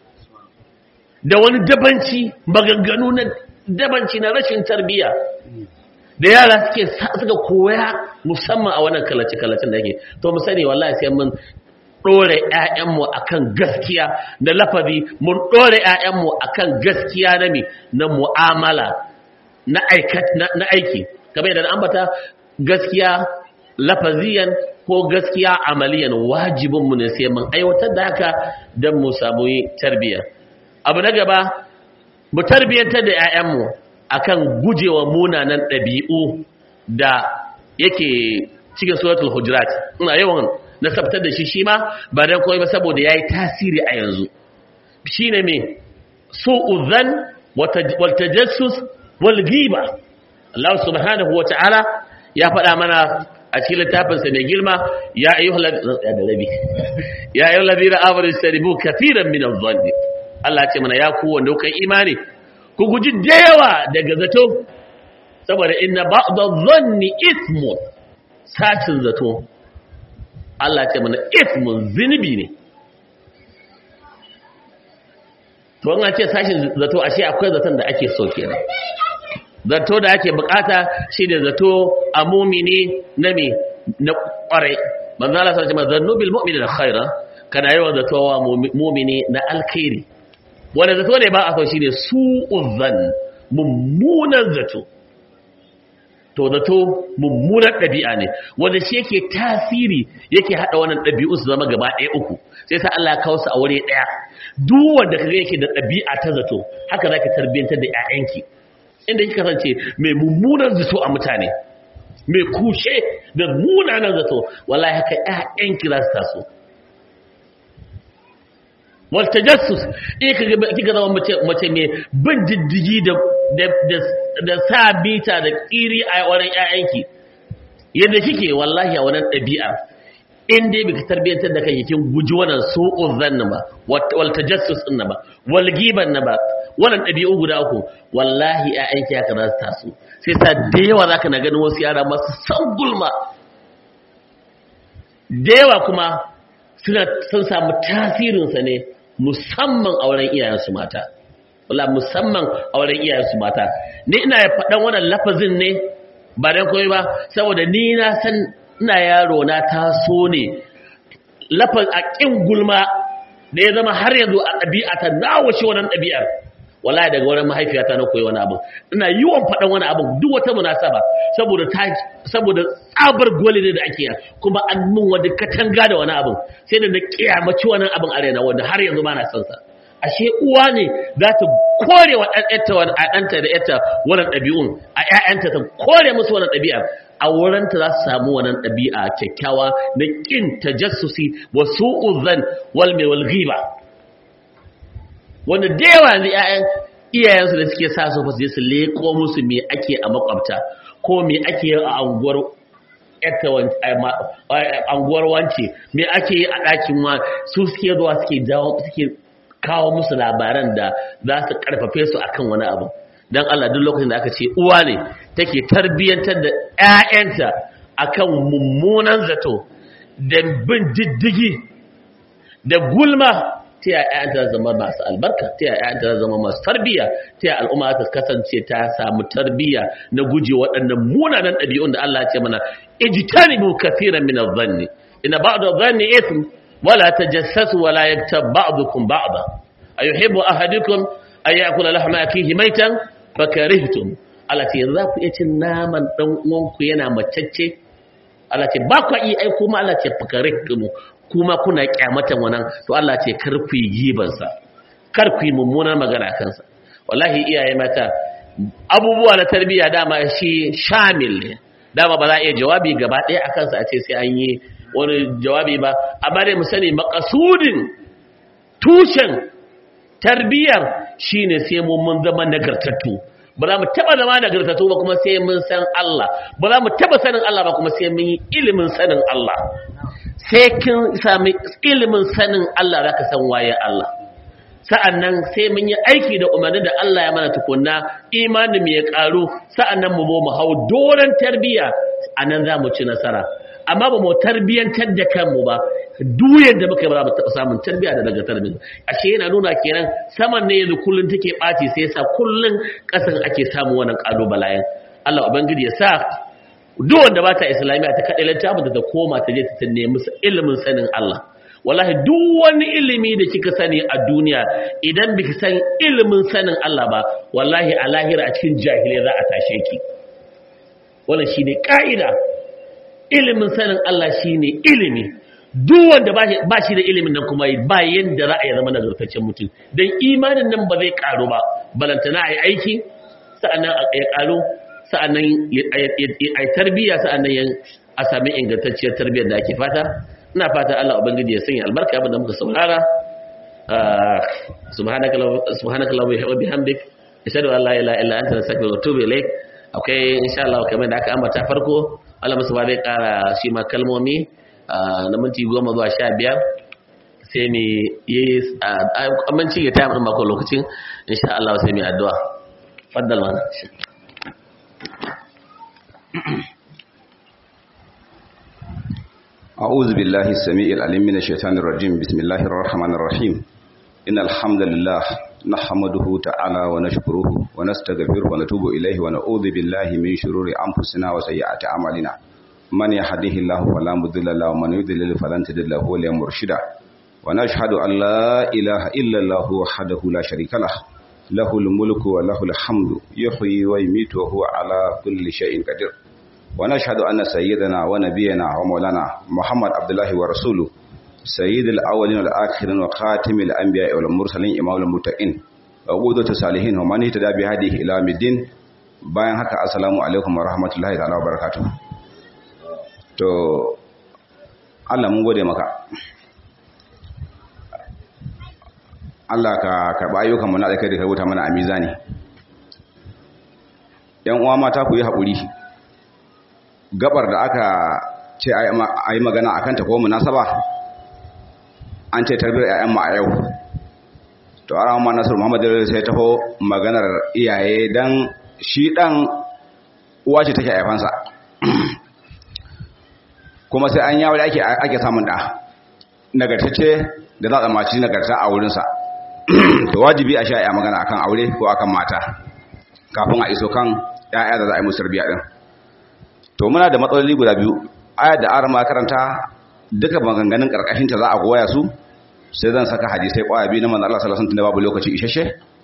da wani dabanci maganganu na dabanci na rashin tarbiyya da yara suke suka koya musamman a wannan kallace-kallacen da yake to mu sani wallahi sai mun ɗore ‘ya'yanmu a kan gaskiya da lafazi mun ɗore ‘ya'yanmu a kan gaskiya na mi na mu'amala na aiki kamar yadda ambata gaskiya lafaziyan ko gaskiya amaliyan wajibinmu ne sai mun aiwatar da haka don mu samu tarbiyya abu na gaba mu tarbiyyantar da ‘ya'yanmu akan gujewa munanan ɗabi'u da yake cikin suratul hujurat ina yawan nasabtar da shi shi ma ba dan koyi ba saboda yayi tasiri a yanzu shine me su'udhan wal tajassus wal ghiba Allah subhanahu wa ta'ala ya faɗa mana a cikin littafin sa mai girma ya ayyuhal ya ayyuhal ladina amanu istaribu kathiran min adh-dhanni Allah ce mana ya ku wanda kai imani ku guji da yawa daga zato saboda inna ba'da dhanni ithmun sacin zato Allah ce mana ithmun zinubi ne to an ce sashin zato ashe akwai zaton da ake so kenan zato da ake bukata shine zato a mumini na me na kware manzo Allah sai ce zannu bil mu'mini khaira kana yawan zato wa mumini na alkhairi wanda zato ne ba a so shine su'uzan mummunan zato to zato mummunan ɗabi'a ne wanda shi yake tasiri yake haɗa wannan ɗabi'u su zama gaba ɗaya uku sai sa Allah ya kawo su a wuri ɗaya duk wanda kaga yake da ɗabi'a ta zato haka zaka tarbiyantar da ƴaƴanki inda kika kasance mai mummunan zato a mutane mai kushe da munanan zato wallahi haka ƴaƴanki za su taso wal tajassus eh kika zama mace mace mai bin diddigi da da sa bita da ƙiri a wurin ‘ya'yanki yadda kike wallahi a wannan ɗabi'a in dai bika tarbiyyantar da kai kin guji wannan su'un zanna ba wal tajassus din ba wal giban na ba wannan ɗabi'u guda uku wallahi ‘ya'yanki haka za su taso sai sa da yawa zaka na ganin wasu yara masu san gulma da yawa kuma suna sun samu tasirinsa ne musamman auren iyayensu mata wala musamman auren iyayensu mata ni ina faɗan wannan lafazin ne ba dan koyi ba saboda ni na san ina yaro na taso ne lafaz a kin gulma da ya zama har yanzu a ɗabi'ata na wace wannan ɗabi'ar wallahi daga wurin mahaifiyata na koyi wani abu ina yiwon faɗan wani abu duk wata munasaba saboda ta saboda tsabar gole ne da ake yi kuma an mun wani katanga da wani abu sai da na kiyamaci wani abin arena wanda har yanzu ba na son sa ashe uwa ne za ta kore wa ɗanta wani a ɗanta da ƴata wannan ɗabi'un a ƴaƴanta ta kore musu wannan ɗabi'a a wurinta za su samu wannan ɗabi'a kyakkyawa na ƙin tajassusi wa su'uzan wal mai wal ghiba wanda da yawa yanzu ƴaƴan iyayensu da suke sa su je su leko musu me ake a makwabta ko me ake a anguwar anguwar wance me ake yi a ɗakin wa su suke zuwa suke jawo suke kawo musu labaran da za su karfafe su akan wani abu don Allah duk lokacin da aka ce uwa ne take tarbiyyantar da 'ya'yanta akan mummunan zato da bin diddigi da gulma ta yaya ‘ya'yanta zama masu albarka ta yaya ‘ya'yanta zama masu tarbiyya ta yaya al'umma ta kasance ta samu tarbiyya na guje waɗannan munanan ɗabi'un da Allah ce mana ijtanibu kathiran min adh-dhanni inna ba'd adh-dhanni ithm wala tajassasu wala yaktab ba'dukum ba'da ayuhibbu ahadukum an ya'kula lahma akihi maitan fakarihtum Allah ce za ku iya cin naman dan uwanku yana macacce Allah ce ba ku yi ai kuma Allah ce fakarihtum kuma kuna kyamatan wannan to Allah ce kar ku yi gibansa kar ku yi mummunar magana kansa wallahi iyaye mata abubuwa na tarbiyya dama shi shamil ne dama ba za a iya jawabi gaba ɗaya a kansa a ce sai an yi wani jawabi ba amma dai mu sani makasudin tushen tarbiyyar shine sai mun mun zama nagartattu ba za mu taba zama nagartattu ba kuma sai mun san Allah ba za mu taba sanin Allah ba kuma sai mun yi ilimin sanin Allah sai kin sami ilimin sanin Allah zaka san waye Allah sa'annan sai mun yi aiki da umarni da Allah ya mana tukunna imanin mu ya karu sa'annan mu mu hau doran tarbiyya anan za mu ci nasara amma ba mu tarbiyantar da kanmu ba duyan da muka yi ba mu taɓa samun tarbiyya da daga tarbiyya ashe yana nuna kenan saman ne yanzu kullun take ɓaci sai sa kullun ƙasan ake samun wannan ƙalubalayen Allah ubangiji ya sa duk wanda ba ta islamiyya ta kaɗai littafin da ta koma ta je ta nemi ilimin sanin Allah wallahi duk wani ilimi da kika sani a duniya idan biki san ilimin sanin Allah ba wallahi a lahira a cikin jahilai za a tashe ki wannan shine ka'ida ilimin sanin Allah shine ilimi duk wanda ba shi da ilimin nan kuma ba yanda za a yi zama nagartaccen mutum don imanin nan ba zai karu ba balantana a yi aiki sa'annan ya karu sa'annan a yi tarbiyya sa'annan a sami ingantacciyar tarbiyyar da ake fata ina fata Allah ubangiji ya sanya albarka abin da muka saurara subhanaka wa bihamdik ashhadu an la ilaha illa anta astaghfiruka wa atubu ilaik akwai insha Allah kamar da aka ambata farko Allah musu ba zai kara shi ma kalmomi na minti goma zuwa sha biyar sai mu yi aminci ya tayi mako lokacin insha Allah sai mu addu'a faddal mana أعوذ بالله السميع العليم من الشيطان الرجيم بسم الله الرحمن الرحيم إن الحمد لله نحمده تعالى ونشكره ونستغفره ونتوب إليه ونعوذ بالله من شرور أنفسنا وسيئات أعمالنا من يهده الله فلا مضل له ومن يضلل فلن تجد له وليا مرشدا ونشهد أن لا إله إلا الله وحده لا شريك له له الملك وله الحمد يحيي ويميت وهو على كل شيء قدير ونشهد أن سيدنا ونبينا ومولانا محمد عبد الله ورسوله سيد الأولين والآخرين وخاتم الأنبياء والمرسلين إمام المتقين وقودة الصالحين ومن اهتدى بهذه إلى الدين bayan haka assalamu alaikum wa rahmatullahi ta'ala wa barakatuh to Allah mun gode maka Allah ka karɓa ayyukanmu na alkai da ka rubuta mana a mizani ‘yan uwa mata ku yi haƙuri gabar da aka ce a yi magana a kanta ko munasaba an ce tarbiyyar ‘ya'yan ma a yau to a ramar nasar muhammadu sai taho maganar iyaye don shi ɗan uwa ce take haifansa kuma sai an yawo da ake samun ɗa nagartacce da za a maci nagarta a wurinsa to wajibi a sha ya magana akan aure ko akan mata kafin a iso kan ya'ya da za a yi musu tarbiya din to muna da matsaloli guda biyu ayar da arama karanta duka maganganun karkashin ta za a goya su sai zan saka hadisai kwaya biyu na manzo Allah sallallahu alaihi wasallam babu lokaci isheshe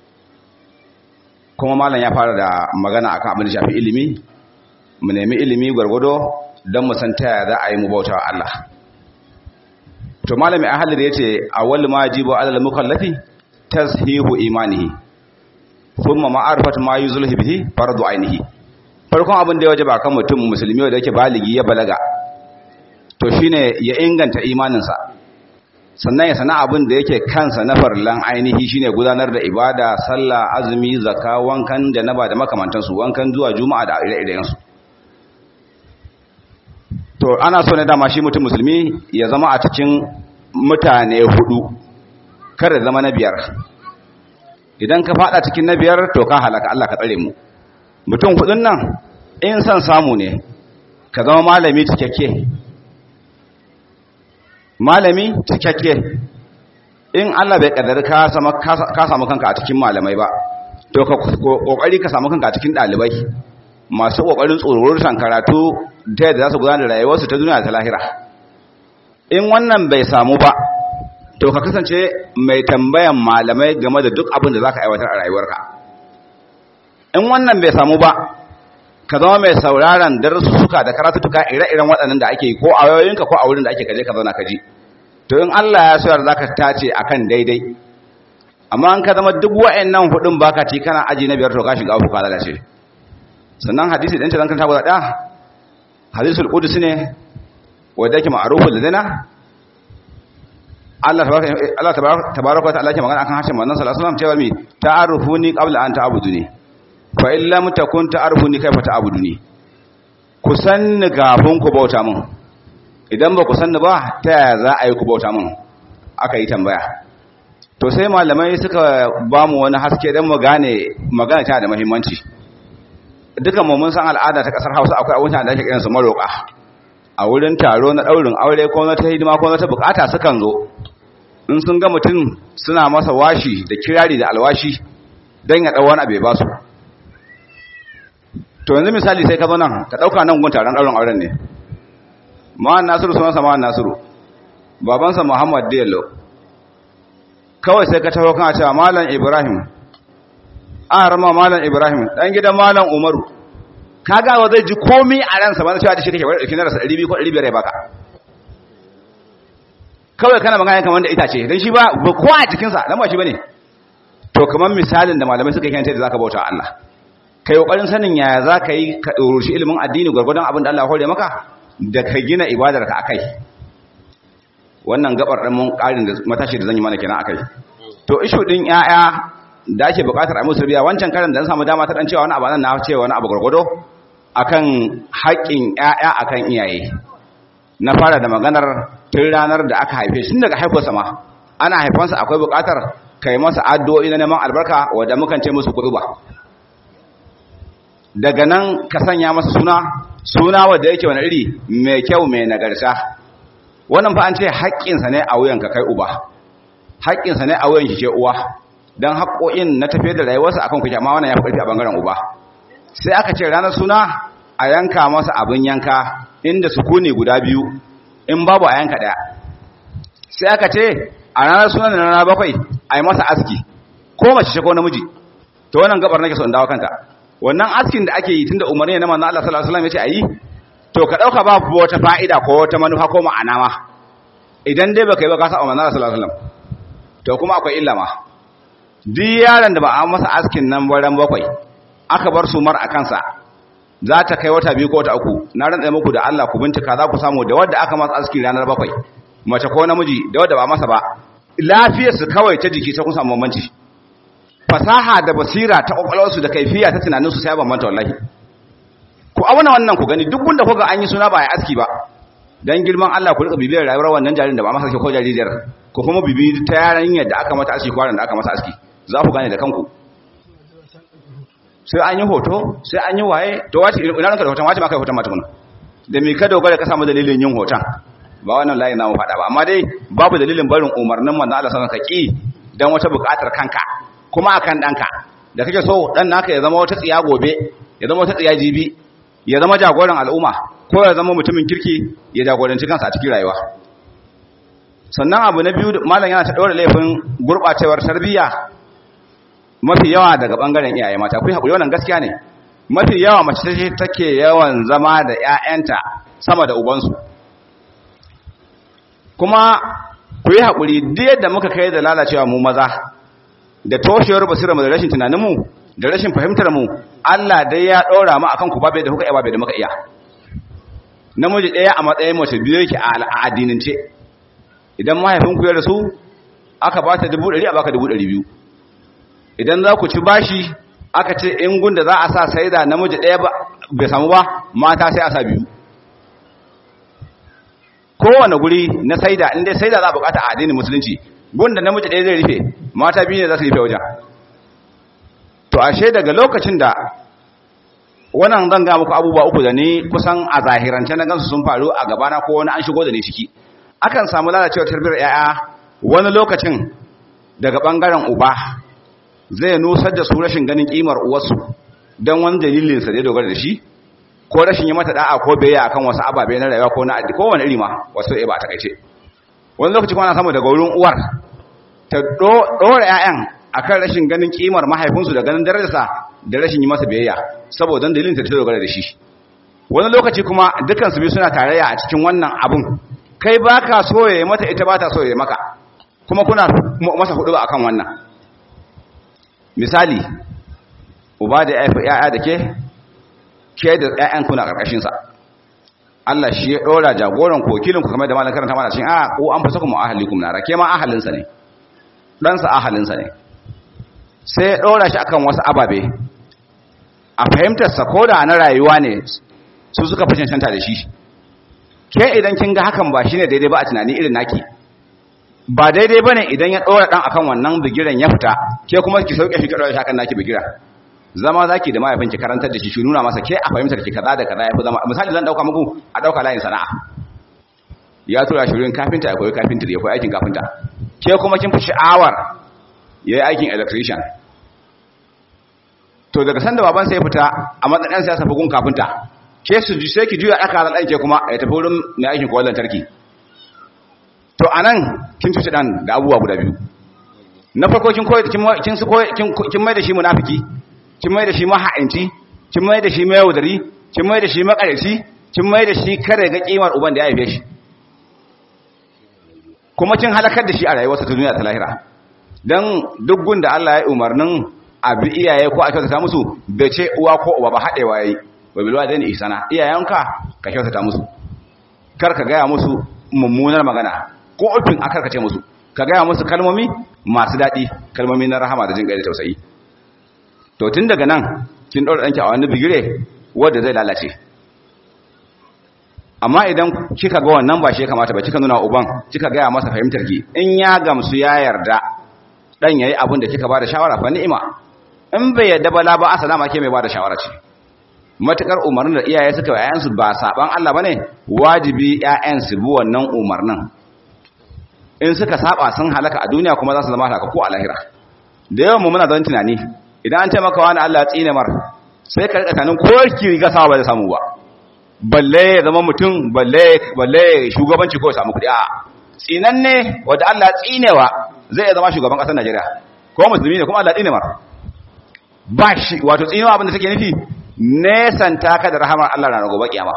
kuma malam ya fara da magana akan abin da shafi ilimi mu nemi ilimi gwargwado don mu san ta za a yi mu bautawa Allah to malami ahli da yace awwal ma yajibu alal mukallafi tashihu imanihi thumma ma'arifatu ma yuzulhu bihi fardu ainihi farkon abin da ya wajaba kan mutum musulmi wanda yake baligi ya balaga to shine ya inganta imaninsa sannan ya sana abin da yake kansa na farlan ainihi shine gudanar da ibada sallah azumi zakka wankan janaba da makamantansu wankan zuwa juma'a da ire-irensu to ana so ne dama shi mutum musulmi ya zama a cikin mutane hudu kada zama na biyar idan ka fada cikin na biyar to ka halaka Allah ka tsare mu mutum hudun nan in san samu ne ka zama malami cikakke malami cikakke in Allah bai kaddara ka samu ka samu kanka a cikin malamai ba to ka kokari ka samu kanka a cikin dalibai masu kokarin tsoron karatu ta yadda za su gudanar da rayuwarsu ta duniya ta lahira in wannan bai samu ba to ka kasance mai tambayan malamai game da duk abin da za ka aiwatar a rayuwarka in wannan bai samu ba ka zama mai sauraron darussuka da karatutuka ire-iren waɗannan da ake ko a wayoyinka ko a wurin da ake kaje ka zauna ka ji to in Allah ya so za ka tace akan daidai amma an ka zama duk wa'annan hudun baka ci kana aji na biyar to ka shiga uku ka lalace sannan hadisi ɗin ce zan kanta guda ɗaya hadisul qudus ne wanda yake ma'rufun ladina Allah tabaraka wa ta'ala ke magana akan harshen manzon sallallahu alaihi wasallam cewa mi ta'arufuni qabla an ta'buduni fa in lam takun ta'arufuni kaifa ta'buduni ku sanni kafin ku bauta mun idan ba ku sanni ba ta yaya za a yi ku bauta mun aka yi tambaya to sai malamai suka ba mu wani haske dan mu gane magana ta da muhimmanci dukan mu mun san al'ada ta kasar Hausa akwai abun da ake kiransu maroka a wurin taro na daurin aure ko na ta hidima ko na ta bukata sukan zo in sun ga mutum suna masa washi da kirari da alwashi don ya ɗau wani abu ya ba su to yanzu misali sai ka zo nan ka ɗauka nan gun taron ɗaurin auren ne ma'an nasiru sunansa ma'an nasiru babansa muhammad dello kawai sai ka taho kan cewa malam ibrahim an rama malam ibrahim ɗan gidan malam umaru ka gawa zai ji komi a ransa ba na cewa da shi kake wadda ɗauki na rasa 200 ko 500 ya baka kawai kana magana kamar da itace dan shi ba ko a cikin sa dan ba shi bane to kamar misalin da malamai suka kanta da zaka bauta Allah kai kokarin sanin yaya zaka yi ka shi ilimin addini gurgurdan abin da Allah ya hore maka da ka gina ibadar ka akai wannan gabar dan mun karin da matashi da zan yi mana kenan akai to ishu din yaya da ake bukatar a musu biya wancan karin da an samu dama ta dan cewa wani abu nan na cewa wani abu gurgudo akan haƙƙin yaya akan iyaye na fara da maganar tun ranar da aka haife shi daga haifarsa ma ana haifansa akwai bukatar kai masa addu'o'i na neman albarka wadda mukan ce musu kuɗuba daga nan ka sanya masa suna suna wadda yake wani iri mai kyau mai nagarta wannan fa an ce haƙƙinsa ne a wuyanka kai uba haƙƙinsa ne a wuyan shi ce uwa don haƙƙo'in na tafiyar da rayuwarsa akan kuke amma wannan ya fi ƙarfi a bangaren uba sai aka ce ranar suna a yanka masa abin yanka inda sukuni guda biyu in babu a yanka daya sai aka ce a ranar sunan da ranar bakwai a yi masa aski ko mace ce ko namiji to wannan gabar nake so in dawo kanta wannan askin da ake yi tunda umarni ne na manzon Allah sallallahu alaihi wasallam yace ayi to ka dauka ba wata fa'ida ko wata manufa ko ma'ana ma idan dai baka yi ba ka sa manzon Allah sallallahu alaihi wasallam to kuma akwai illa ma duk yaron da ba a masa askin nan baran bakwai aka bar su mar a kansa za ta kai wata biyu ko wata uku na rantsa muku da Allah ku bincika za ku samu da wadda aka masa aski ranar bakwai mace ko namiji da wadda ba masa ba lafiyarsu kawai ta jiki ta kun samu bambanci fasaha da basira ta kwakwalwarsu da kaifiya ta tunaninsu sai bambanta wallahi ku auna wannan ku gani duk wanda kuga an yi suna ba ya aski ba dan girman Allah ku rika bibiyar rayuwar wannan jaririn da ba masa ko jaririyar ku kuma bibi ta yaran yadda aka mata aski ko da aka masa aski za ku gane da kanku sai an yi hoto sai an yi waye to wace ina ranka da hoton wace ma kai hoton mata kuna da me ka dogara ka samu dalilin yin hoton ba wannan layi na mu faɗa ba amma dai babu dalilin barin umarnin manzo Allah sallallahu alaihi wasallam ka ki dan wata buƙatar kanka kuma akan danka da kake so dan naka ya zama wata tsiya gobe ya zama wata tsiya jibi ya zama jagoran al'umma ko ya zama mutumin kirki ya jagoranci kansa a cikin rayuwa sannan abu na biyu malam yana ta ɗora laifin gurɓacewar tarbiyya mafi yawa daga ɓangaren iyaye mata ku haƙuri wannan gaskiya ne mafi yawa mace take yawan zama da 'ya'yanta sama da ubansu kuma ku yi haƙuri duk yadda muka kai da lalacewa mu maza da toshewar basirarmu da rashin tunaninmu da rashin fahimtarmu Allah dai ya ɗora mu akan ku babe da kuka iya babe da muka iya namiji ɗaya a matsayin mace biyu yake a addinince idan mahaifinku ya rasu aka ba ta dubu ɗari a baka dubu ɗari biyu idan za ku ci bashi aka ce in gunda za a sa sai da namiji ɗaya bai samu ba mata sai a sa biyu kowane guri na saida inda saida za a bukata a addinin musulunci gunda namiji ɗaya zai rufe mata biyu ne za su rufe wajen to ashe daga lokacin da wannan zan ga muku abubuwa uku da ni kusan a zahirance na gansu sun faru a gabana ko wani an shigo da ni ciki akan samu lalacewar tarbiyyar yaya wani lokacin daga bangaren uba zai nusar da su rashin ganin kimar uwarsu don wani dalilin sa da dogara da shi ko rashin yi mata da'a ko biyayya akan wasu ababe na rayuwa ko na addi ko wani iri ma wasu ba ta kaice wani lokaci kuma ana samu daga wurin uwar ta dora 'ya'yan akan rashin ganin kimar mahaifinsu da ganin darajarsa da rashin yi masa biyayya saboda dalilin ta dogara da shi wani lokaci kuma dukkan su biyu suna tarayya a cikin wannan abun kai baka so ya mata ita bata so ya maka kuma kuna masa hudu ba akan wannan misali uba da ya'ya da ke ke da ƴaƴan kuna karkashin sa Allah shi ya dora jagoran ku wakilin ku kamar da malamin karanta mana cikin a ko an fasa kuma ahalikum nara ke ma ahalin sa ne dan sa ahalin sa ne sai ya dora shi akan wasu ababe a fahimtar sa koda na rayuwa ne su suka fi cancanta da shi ke idan kin ga hakan ba shine daidai ba a tunani irin naki ba daidai bane idan ya dora dan akan wannan bigiran ya fita ke kuma ki sauke shi ki dora shi akan naki bigira zama zaki da mahaifin ki karantar da shi shi nuna masa ke a fahimtar ki kaza da kaza yafi zama misali zan dauka muku a dauka layin sana'a ya tura shi wurin kafinta ya koyi kafinta ya koyi aikin kafinta ke kuma kin fi sha'awar yayi aikin electrician to daga sanda baban sai ya fita a matsayin siyasa bugun kafinta ke su ji sai ki juya aka ran ke kuma ya tafi wurin mai aikin koyon lantarki to anan kin tuce dan da abubuwa guda biyu na farko kin koyi kin kin su koyi kin mai da shi munafiki kin mai da shi maha'inci kin mai da shi mai yaudari kin mai da shi makareci kin mai da shi kare ga kimar uban da ya haife shi kuma kin halakar da shi a rayuwarsa ta duniya ta lahira dan duk gunda Allah ya umarnin abi iyaye ko a kyautata musu bai ce uwa ko uba ba haɗewa yayi wa bil walidaini ihsana iyayenka ka kyautata musu kar ka gaya musu mummunar magana ko ofin akar ka ce musu ka gaya musu kalmomi masu daɗi kalmomi na rahama da jin da tausayi to tun daga nan kin ɗora ɗanki a wani bigire wanda zai lalace amma idan kika ga wannan ba shi ya kamata ba kika nuna uban kika gaya masa fahimtar ki in ya gamsu ya yarda dan yayi abin da kika ba da shawara fa ni'ima in bai yarda ba la ba asalama ke mai ba da shawara ce matukar umarnin da iyaye suka wa ƴaƴansu ba saban Allah bane wajibi ƴaƴan su bi wannan umarnin in suka saba sun halaka a duniya kuma za su zama halaka ko a lahira da yawan mu muna don tunani idan an ce maka wani Allah tsine mar sai ka rika tunanin ko ki riga sama ba da samu ba balle ya zama mutum balle balle shugabanci ko ya samu kuɗi a tsinanne wanda Allah tsinewa zai zama shugaban ƙasar Najeriya ko musulmi ne kuma Allah tsine mar ba shi wato tsinewa abin da take nufi nesan taka da rahamar Allah na gobe kiyama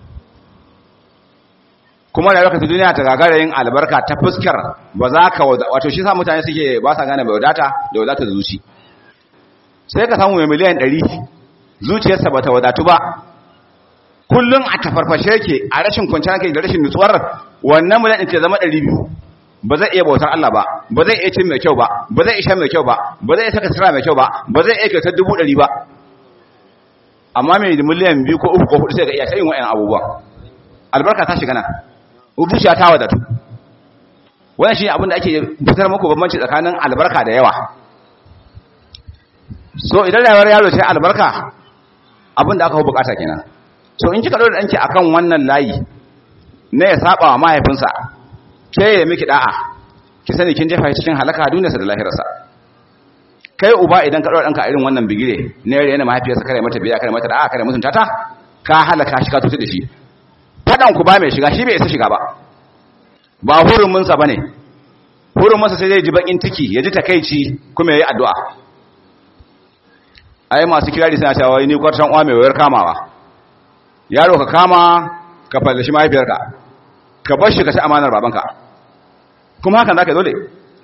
kuma da lokacin duniya ta gagara yin albarka ta fuskar ba za ka wato shi sa mutane suke ba sa gane bai wadata da wadata da zuci sai ka samu mai miliyan 100 zuciyarsa ba ta wadatu ba kullum a tafarfashe yake a rashin kwanciyar hankali da rashin nutsuwar wannan miliyan ɗin ce zama 200 ba zai iya bautar Allah ba ba zai iya cin mai kyau ba ba zai iya shan mai kyau ba ba zai iya saka sira mai kyau ba ba zai iya kyautar dubu ɗari ba amma mai miliyan biyu ko uku ko hudu sai ga iya sayin wa'yan abubuwan albarka ta shiga nan zuciya ta wadatu wannan shi abin da ake fitar muku bambanci tsakanin albarka da yawa so idan rayuwar yaro sai albarka abin da aka bukata kenan so in kika dora danki akan wannan layi na ya saba wa mahaifinsa ke ya miki da'a ki sani kin jefa cikin halaka duniyarsa da lahirarsa kai uba idan ka dora danka irin wannan bigire ne yana mahaifiyarsa kare mata biya kare mata da'a kare mutunta ta ka halaka shi ka tutu da shi fadan ku ba mai shiga shi bai isa shiga ba ba hurumin sa bane hurumin sa sai zai ji bakin tiki ya ji takeici kuma yayi addu'a ai masu kirari suna cewa ni kwartan uwa mai wayar kamawa yaro ka kama ka fallashi mahaifiyarka ka bar shi ka ci amanar babanka kuma hakan zaka dole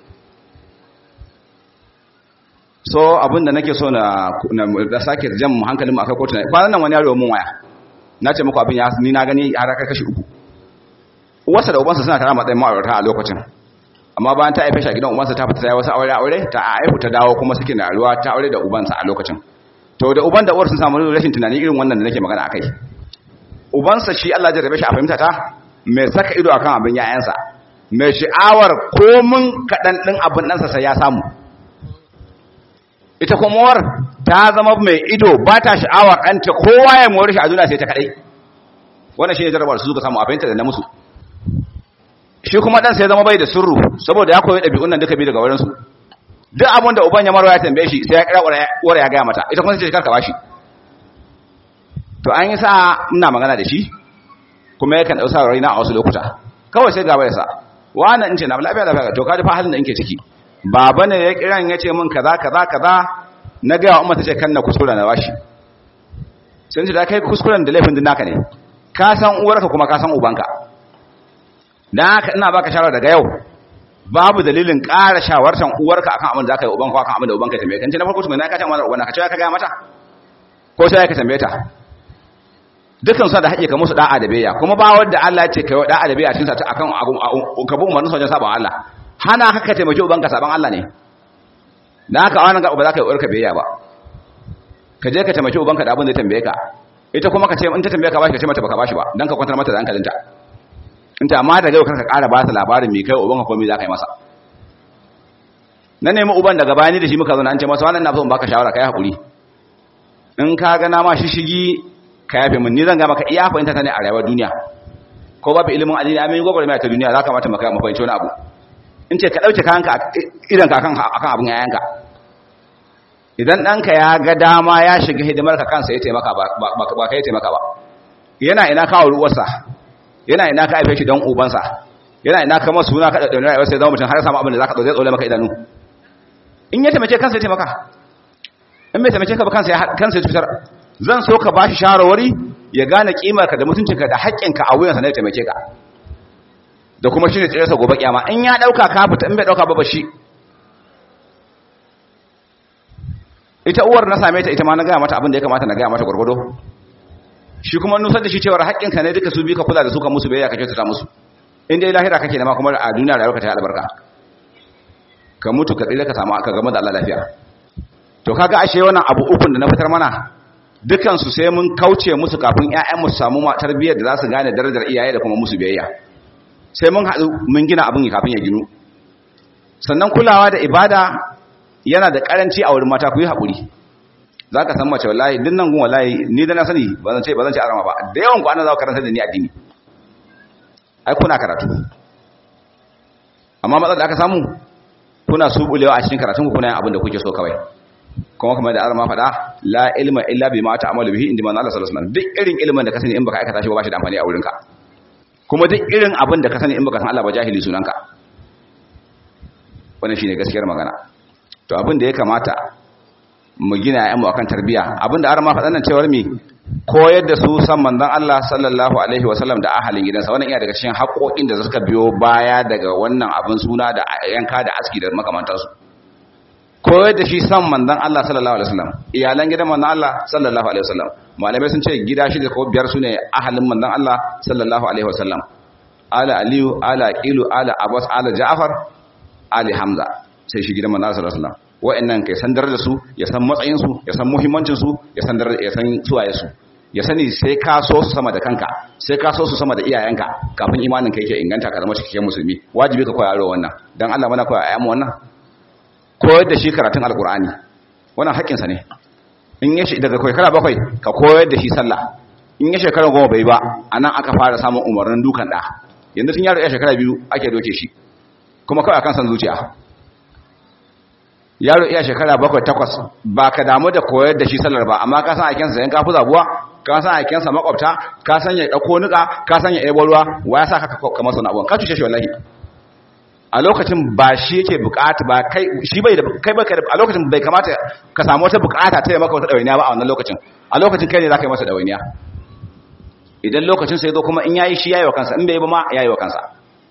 so abinda nake so na da sake jan mu hankalin mu akai kotu kwanan nan wani yaro mun waya na ce muku abin ya ni na gani har kai kashi uku uwarsa da ubansa suna tara matsayin ma'aurata a lokacin amma bayan ta haife shi a gidan ubansa ta fita ta yi wasu aure aure ta haifu ta dawo kuma suke na ruwa ta aure da ubansa a lokacin to da uban da uwar sun samu rashin tunani irin wannan da nake magana akai ubansa shi Allah ya jarrabe shi a fahimta ta mai saka ido akan abin yayansa mai sha'awar komin kaɗan ɗin abin ɗansa sai ya samu ita kuma war ta zama mai ido ba ta sha'awar ɗanta kowa ya mori shi a duniya sai ta kaɗai wannan shi ne jarrabar su suka samu a fahimta da na musu shi kuma ɗan sai zama bai da surru saboda ya koyi ɗabi'un nan duka bi daga wurinsu duk abin da uban ya marwa ya tambaye shi sai ya kira wara ya gaya mata ita kuma sai karka bashi to an yi sa ina magana da shi kuma yakan ɗau sa raina a wasu lokuta kawai sai gaba ya sa wannan in ce na lafiya lafiya to ka ji fa halin da nke ciki baba ne ya kiran ya ce min kaza kaza kaza na gaya wa umma ta ce kan na kuskura na bashi sun ce da kai kuskuren da laifin din naka ne ka san uwarka kuma ka san ubanka dan haka ina baka shawara daga yau babu dalilin ƙara shawartan uwarka akan abin da zaka yi ubanka akan abin da ubanka tambaye kan ce na farko tukuna na ka ce mata ubanka ka ce ka ga mata ko sai ka tambaye ta dukan su da haƙe ka musu da'a da biyayya kuma ba wanda Allah ya ce kai da'a da biyayya cikin sa akan ka bi umarnin wajen saban Allah hana haka ka taimaki ubanka saban Allah ne dan haka wannan ga ba za ka yi uwarka biyayya ba ka je ka taimaki ubanka da abin da ya tambaye ka ita kuma ka ce in ta tambaye ka bashi ka ce mata baka bashi ba dan ka kwantar mata da hankalinta in ta amma daga yau karka ƙara ba ta labarin mai kai ubanka ko me za ka yi masa na nemi uban daga bayani da shi muka zo na an ce masa wannan na so in baka shawara kai hakuri in ka ga na ma shishigi ka yafe min ni zan ga maka iya fahimta ta ne a rayuwar duniya ko babu ilimin addini amin gogor mai ta duniya za ka mata maka mu fahimci wani abu in ce ka dauke kayanka idan ka akan akan abun yayanka idan ɗanka ya ga dama ya shiga hidimar ka kansa ya taimaka ba ba kai taimaka ba yana ina kawo ruwarsa yana ina ka haife shi don ubansa yana ina ka masu suna ka da dauna rayuwar sai zama mutum har samu abin da zaka zai tsole maka idanu in ya taimake kansa ya taimaka in bai taimake ka ba kansa ya kansa ya cutar zan so ka bashi shawarwari ya gane kimar ka da mutuncinka da haƙƙinka a wuyansa ne ya taimake ka da kuma shine tsirarsa gobe kiyama in ya dauka ka fita in bai dauka ba ba shi ita uwar na same ta ita ma na gaya mata abin da ya kamata na gaya mata gwargwado shi kuma nusar da shi cewar haƙƙinka ne duka su bi ka kula da su ka musu biyayya ka kyautata musu in dai lahira kake nema kuma a duniya rayuwarka ta yi albarka ka mutu ka tsira ka samu aka gama da Allah lafiya to kaga ashe wannan abu ukun da na fitar mana dukan su sai mun kauce musu kafin ƴaƴan mu samu tarbiyyar da za su gane darajar iyaye da kuma musu biyayya sai mun haɗu mun gina abin kafin ya ginu sannan kulawa da ibada yana da karanci a wurin mata ku yi haƙuri za ka san mace wallahi din nan gun wallahi ni da na sani ba zan ce ba zan ce arama ba da yawan ku ana za ku karanta da ni addini ai kuna karatu amma matsalar da aka samu kuna subulewa a cikin karatun ku kuna yin abin da kuke so kawai kuma kamar da arama faɗa la ilma illa bima ta'malu bihi inda manzo Allah sallallahu alaihi wasallam duk irin ilimin da ka sani in baka aikata shi ba ba shi da amfani a wurinka kuma duk irin abin da ka sani in baka san Allah ba jahili sunanka wannan shine gaskiyar magana to abin da ya kamata mu gina ƴaƴanmu akan tarbiya abin da arma faɗan nan cewar mi koyar da su san manzon Allah sallallahu alaihi wasallam da ahalin gidansa wannan iya daga cikin haƙoƙin da suka biyo baya daga wannan abin suna da yanka da aski da makamantansu koyar da shi san manzon Allah sallallahu alaihi wasallam iyalan gidan manzon Allah sallallahu alaihi wasallam malamai sun ce gida shi da ko biyar sune ahalin manzon Allah sallallahu alaihi wasallam ala aliyu ala aqilu ala abbas ala ja'far ali hamza sai shi gidan manzon sallallahu alaihi wasallam wa'annan kai san da su ya san matsayin su ya san muhimmancin su ya san ya san suwaye su ya sani sai ka so su sama da kanka sai ka so su sama da iyayenka kafin imanin ka yake inganta ka zama cikakken musulmi wajibi ka koya yaro wannan dan Allah mana koya ayyamu wannan koyar da shi karatun alqur'ani wannan haƙƙin sa ne in ya shi daga shekara bakwai ka koyar da shi sallah in ya shekara goma bai ba anan aka fara samun umarnin dukan da yanzu tun yaro ya shekara biyu ake doke shi kuma kawai akan san zuciya yaro iya shekara bakwai takwas ba ka damu da koyar da shi sallar ba amma ka san aikensa sayan kafu zabuwa ka san aikensa makwabta ka san ya ɗauko nuka ka san ya ɗebo ruwa wa ya sa ka kama sana abuwan ka cuce shi wallahi a lokacin ba shi yake bukata ba kai shi bai da kai ba a lokacin bai kamata ka samu wata bukata ta yi maka wata ɗawainiya ba a wannan lokacin a lokacin kai ne za ka yi masa ɗawainiya idan lokacin sai zo kuma in yayi shi yayi wa kansa in bai ba ma yayi wa kansa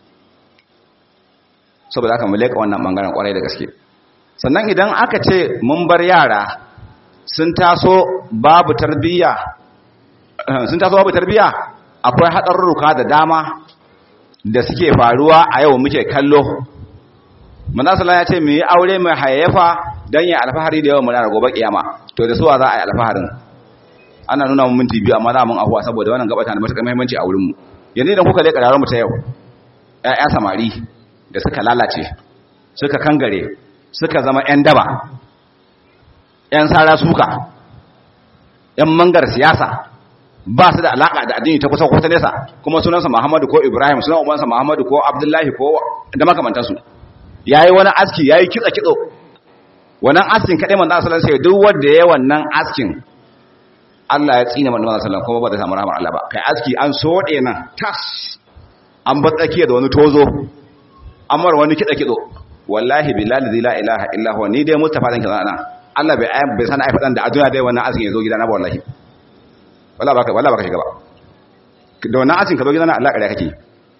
saboda haka mu leka wannan bangaren kwarai da gaske sannan idan aka ce mun bar yara sun taso babu tarbiyya sun taso babu tarbiyya akwai haɗarurruka da dama da suke faruwa a yau muke kallo manzo sallallahu ya ce mu yi aure mai hayayyafa dan ya alfahari da yawan muna gobe kiyama to da suwa za a yi alfaharin ana nuna mun minti biyu amma za mun ahuwa saboda wannan gabata da matuƙar muhimmanci a wurin mu yanzu idan kuka leƙa mu ta yau ƴaƴa samari da suka lalace suka kangare suka zama ƴan daba ƴan sara suka ƴan mangar siyasa ba su da alaka da addini ta kusa ko ta nesa kuma sunansa Muhammadu ko Ibrahim sunan ubansa Muhammadu ko Abdullahi ko da makamantansu yayi wani aski yayi kitsa kitso wannan askin kadai manzo sallallahu alaihi wasallam duk wanda yayi wannan askin Allah ya tsine manzo sallallahu alaihi wasallam kuma ba zai samu rahmar Allah ba kai aski an sode nan tas an ba tsakiya da wani tozo amar wani kitsa kitso wallahi billahi la ilaha illa huwa ni dai mustafa dan kaza nan Allah bai bai sana ai fadan da a duniya dai wannan askin ya zo gidana ba wallahi wala baka wala baka shiga ba da wannan asin ka zo gidan Allah kare kake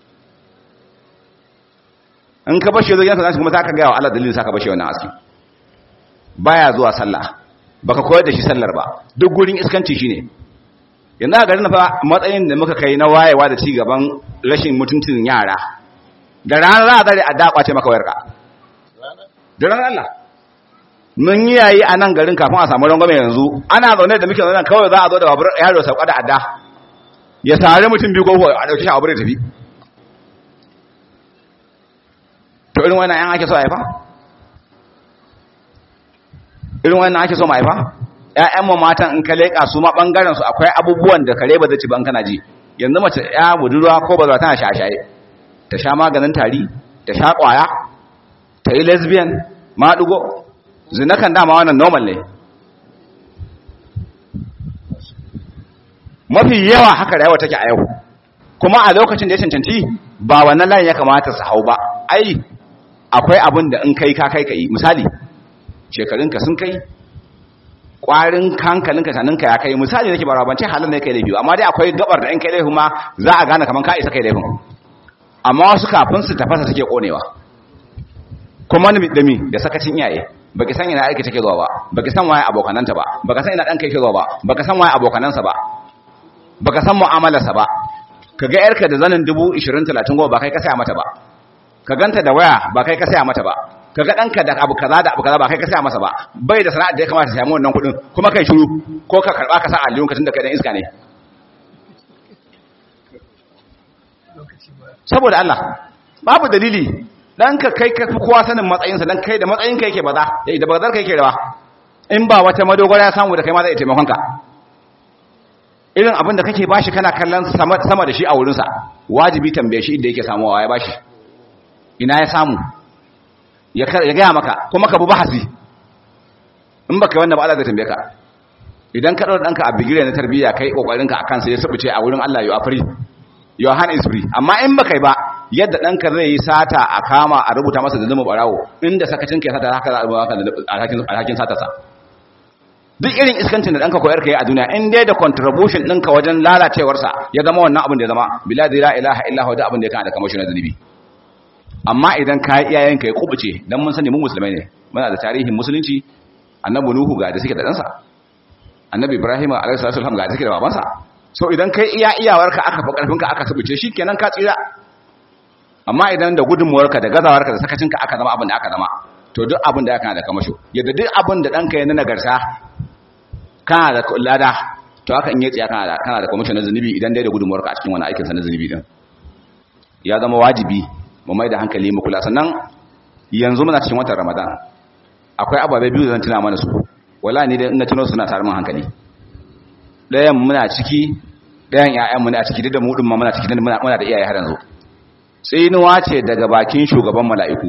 in ka bashi zo gidan ka kuma zaka ga wa Allah dalilin saka bashi wannan asin baya zuwa sallah baka koyar da shi sallar ba duk gurin iskanci shine yanzu a garin fa matsayin da muka kai na wayewa da ci gaban rashin mutuntun yara da ranar za a zare a dakwace maka wayarka da ranar Allah mun yi yayi a nan garin kafin a samu rangwame yanzu ana zaune da muke zaune kawai za a zo da babur yaro sauka da adda ya sare mutum biyu ko a dauki shi a da tafi to irin wannan yan ake so a haifa irin wannan ake so ma haifa ƴaƴan mu matan in ka leka su ma bangaren su akwai abubuwan da kare ba zai ci ban kana ji yanzu mace ya budurwa ko ba za tana shashaye ta sha maganin tari ta sha kwaya ta yi lesbian maɗugo zina kan dama wannan normal ne mafi yawa haka rayuwa take a yau kuma a lokacin da ya cancanci ba wannan layin ya kamata su hau ba ai akwai abin da in kai ka kai ka yi misali shekarunka sun kai ƙwarin hankalinka saninka ya kai misali nake ba rabance halin ne kai laifi amma dai akwai gabar da in kai laifin ma za a gane kamar ka isa kai laifin amma wasu kafin su tafasa suke konewa kuma da mi da sakacin iyaye baki san ina aiki take zuwa ba baki san waye abokananta ba baka san ina danka yake zuwa ba baka san waye abokanansa ba baka san mu'amalarsa ba kaga yarka da zanin 20 30 goma ba kai ka saya mata ba ka ganta da waya ba kai ka saya mata ba kaga danka da abu kaza da abu kaza ba kai ka saya masa ba bai da sana'ar da ya kamata ya samu wannan kudin kuma kai shiru ko ka karba ka sa aljihun ka tunda kai dan iska ne saboda Allah babu dalili dan ka kai ka kowa sanin matsayinsa dan kai da matsayin ka yake baza yayi da bazar ka yake rawa in ba wata madogara ya samu da kai ma zai taimakon ka irin abin da kake bashi kana kallon sama sama da shi a wurin sa wajibi tambaye shi inda yake samuwa ya bashi ina ya samu ya ya ga maka kuma ka bu bahasi in baka wannan ba Allah zai tambaye ka idan ka daura danka a bigire na tarbiyya kai kokarin ka akan sai ya subuce a wurin Allah you are free your hand is free amma in baka yi ba yadda ɗanka zai yi sata a kama a rubuta masa da zama barawo inda sakacin ka sata haka za a rubuta alhakin satarsa duk irin iskancin da ɗanka koyar ka yi a duniya in dai da contribution ɗinka wajen lalacewarsa ya zama wannan abin da ya zama bila da la ilaha illa huwa da abin da ya kana da kamar shi na zunubi amma idan ka yi iyayenka ya kubuce dan mun sani mu musulmai ne muna da tarihin musulunci annabi nuhu ga da suke da ɗansa annabi ibrahim alaihi salatu wasallam ga da suke da babansa so idan kai iya iyawarka aka fi karfinka aka subuce shikenan ka tsira amma idan da gudunmuwarka da gazawarka da sakacinka aka zama abin da aka zama to duk abin da aka da kamasho yadda duk abin da ɗanka ya na nagarta kana da lada to haka in yi tsiya kana da kana da kamasho na zunubi idan dai da gudunmuwarka a cikin wani aikin sa na zunubi din ya zama wajibi mu mai da hankali mu kula sannan yanzu muna cikin watan ramadan akwai ababe biyu da zan tuna mana su wala ni dai ina tuno suna tare mun hankali ɗayan muna ciki ɗayan ƴaƴanmu ne a ciki duk da mu din ma muna ciki muna muna da iyaye har yanzu tsinuwa ce daga bakin shugaban mala'iku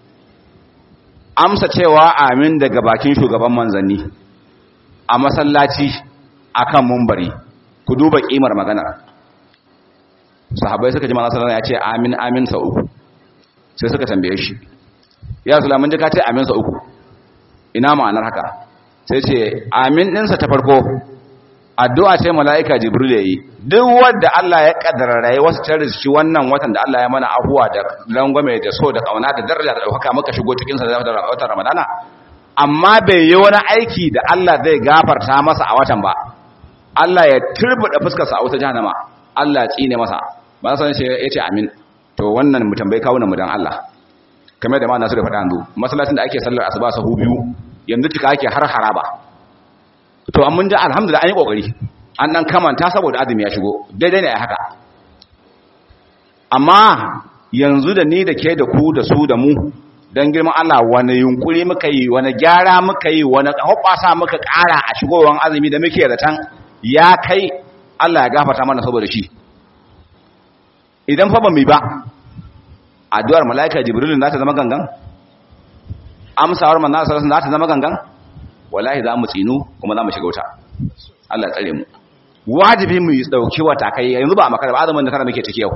amsa cewa amin daga bakin shugaban manzanni a masallaci akan mumbari ku duba kimar magana sahabbai suka ji manzo sallallahu ya ce amin amin sa uku sai suka tambaye shi ya sulamun ji ka ce amin sa uku ina ma'anar haka sai ce amin ɗinsa ta farko addu'a ce mala'ika jibril yayi duk wanda Allah ya kaddara rai wasu tare shi wannan watan da Allah ya mana abuwa da langwame da so da kauna da daraja da dauka muka shigo cikin sa da watan ramadana amma bai yi wani aiki da Allah zai gafarta masa a watan ba Allah ya turbuda fuskar sa a wata jahannama Allah ya tsine masa ba san shi yace amin to wannan mu tambayi kawunan mu dan Allah kamar da ma nasu da faɗa yanzu masallacin da ake sallar asuba sahu biyu yanzu cika ake har haraba to an mun ji alhamdulillah an yi kokari an dan kamanta saboda azumi ya shigo daidai ne a haka amma yanzu da ni da ke da ku da su da mu don girman Allah wani yunkuri muka yi wani gyara muka yi wani hoɓasa muka ƙara a shigowar azumi da muke zaton ya kai Allah ya gafata mana saboda shi idan fa ba mu ba addu'ar mala'ika jibril za ta zama gangan amsawar manzo sallallahu za ta zama gangan wallahi za mu tsinu kuma za mu shiga wuta Allah tsare mu wajibi mu dauki wata kai yanzu ba makara ba azumin da kana muke ciki yau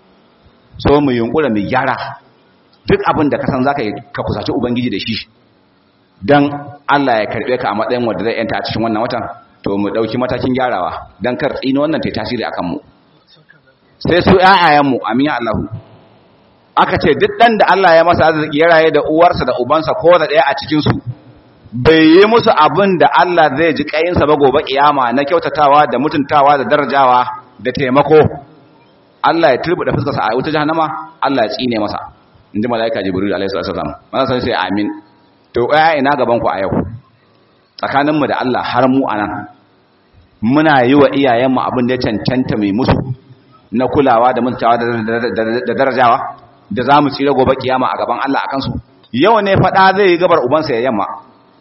so mu yunkura mu gyara duk abin da ka san zaka ka kusaci ubangiji da shi dan Allah ya karbe ka a matsayin wanda zai yanta a cikin wannan watan to mu dauki matakin gyarawa dan kar tsino wannan ta tasiri akan mu sai su ƴaƴayen mu amin ya Allah aka ce duk dan da Allah ya masa arziki ya raye da uwarsa da ubansa ko da daya a cikin su bai yi musu abin da Allah zai ji kayinsa ba gobe kiyama na kyautatawa da mutuntawa da darajawa da taimako Allah ya turbuda fuskarsa a wuta jahannama Allah ya tsine masa inji malaika jibril alaihi salam mana sai sai amin to aya ina gaban ku a yau tsakanin mu da Allah har mu anan muna yi wa iyayen mu abin da ya cancanta mai musu na kulawa da mutuntawa da darajawa da zamu tsira gobe kiyama a gaban Allah akan su yau ne fada zai yi gabar ubansa ya yamma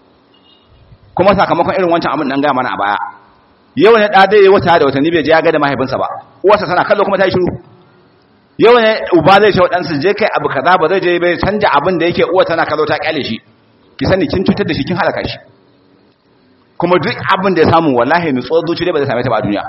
kuma sakamakon irin wancan abin nan ga mana a baya yau ne da dai wata da watanni bai je ya ga da mahaifinsa ba uwarsa tana kallo kuma ta yi shiru yau ne uba zai ce waɗansu je kai abu kaza ba zai je bai canja abin da yake uwa tana kallo ta kyale shi ki sani kin cutar da shi kin halaka shi kuma duk abin da ya samu wallahi nutsuwar zuci dai ba zai same ta ba a duniya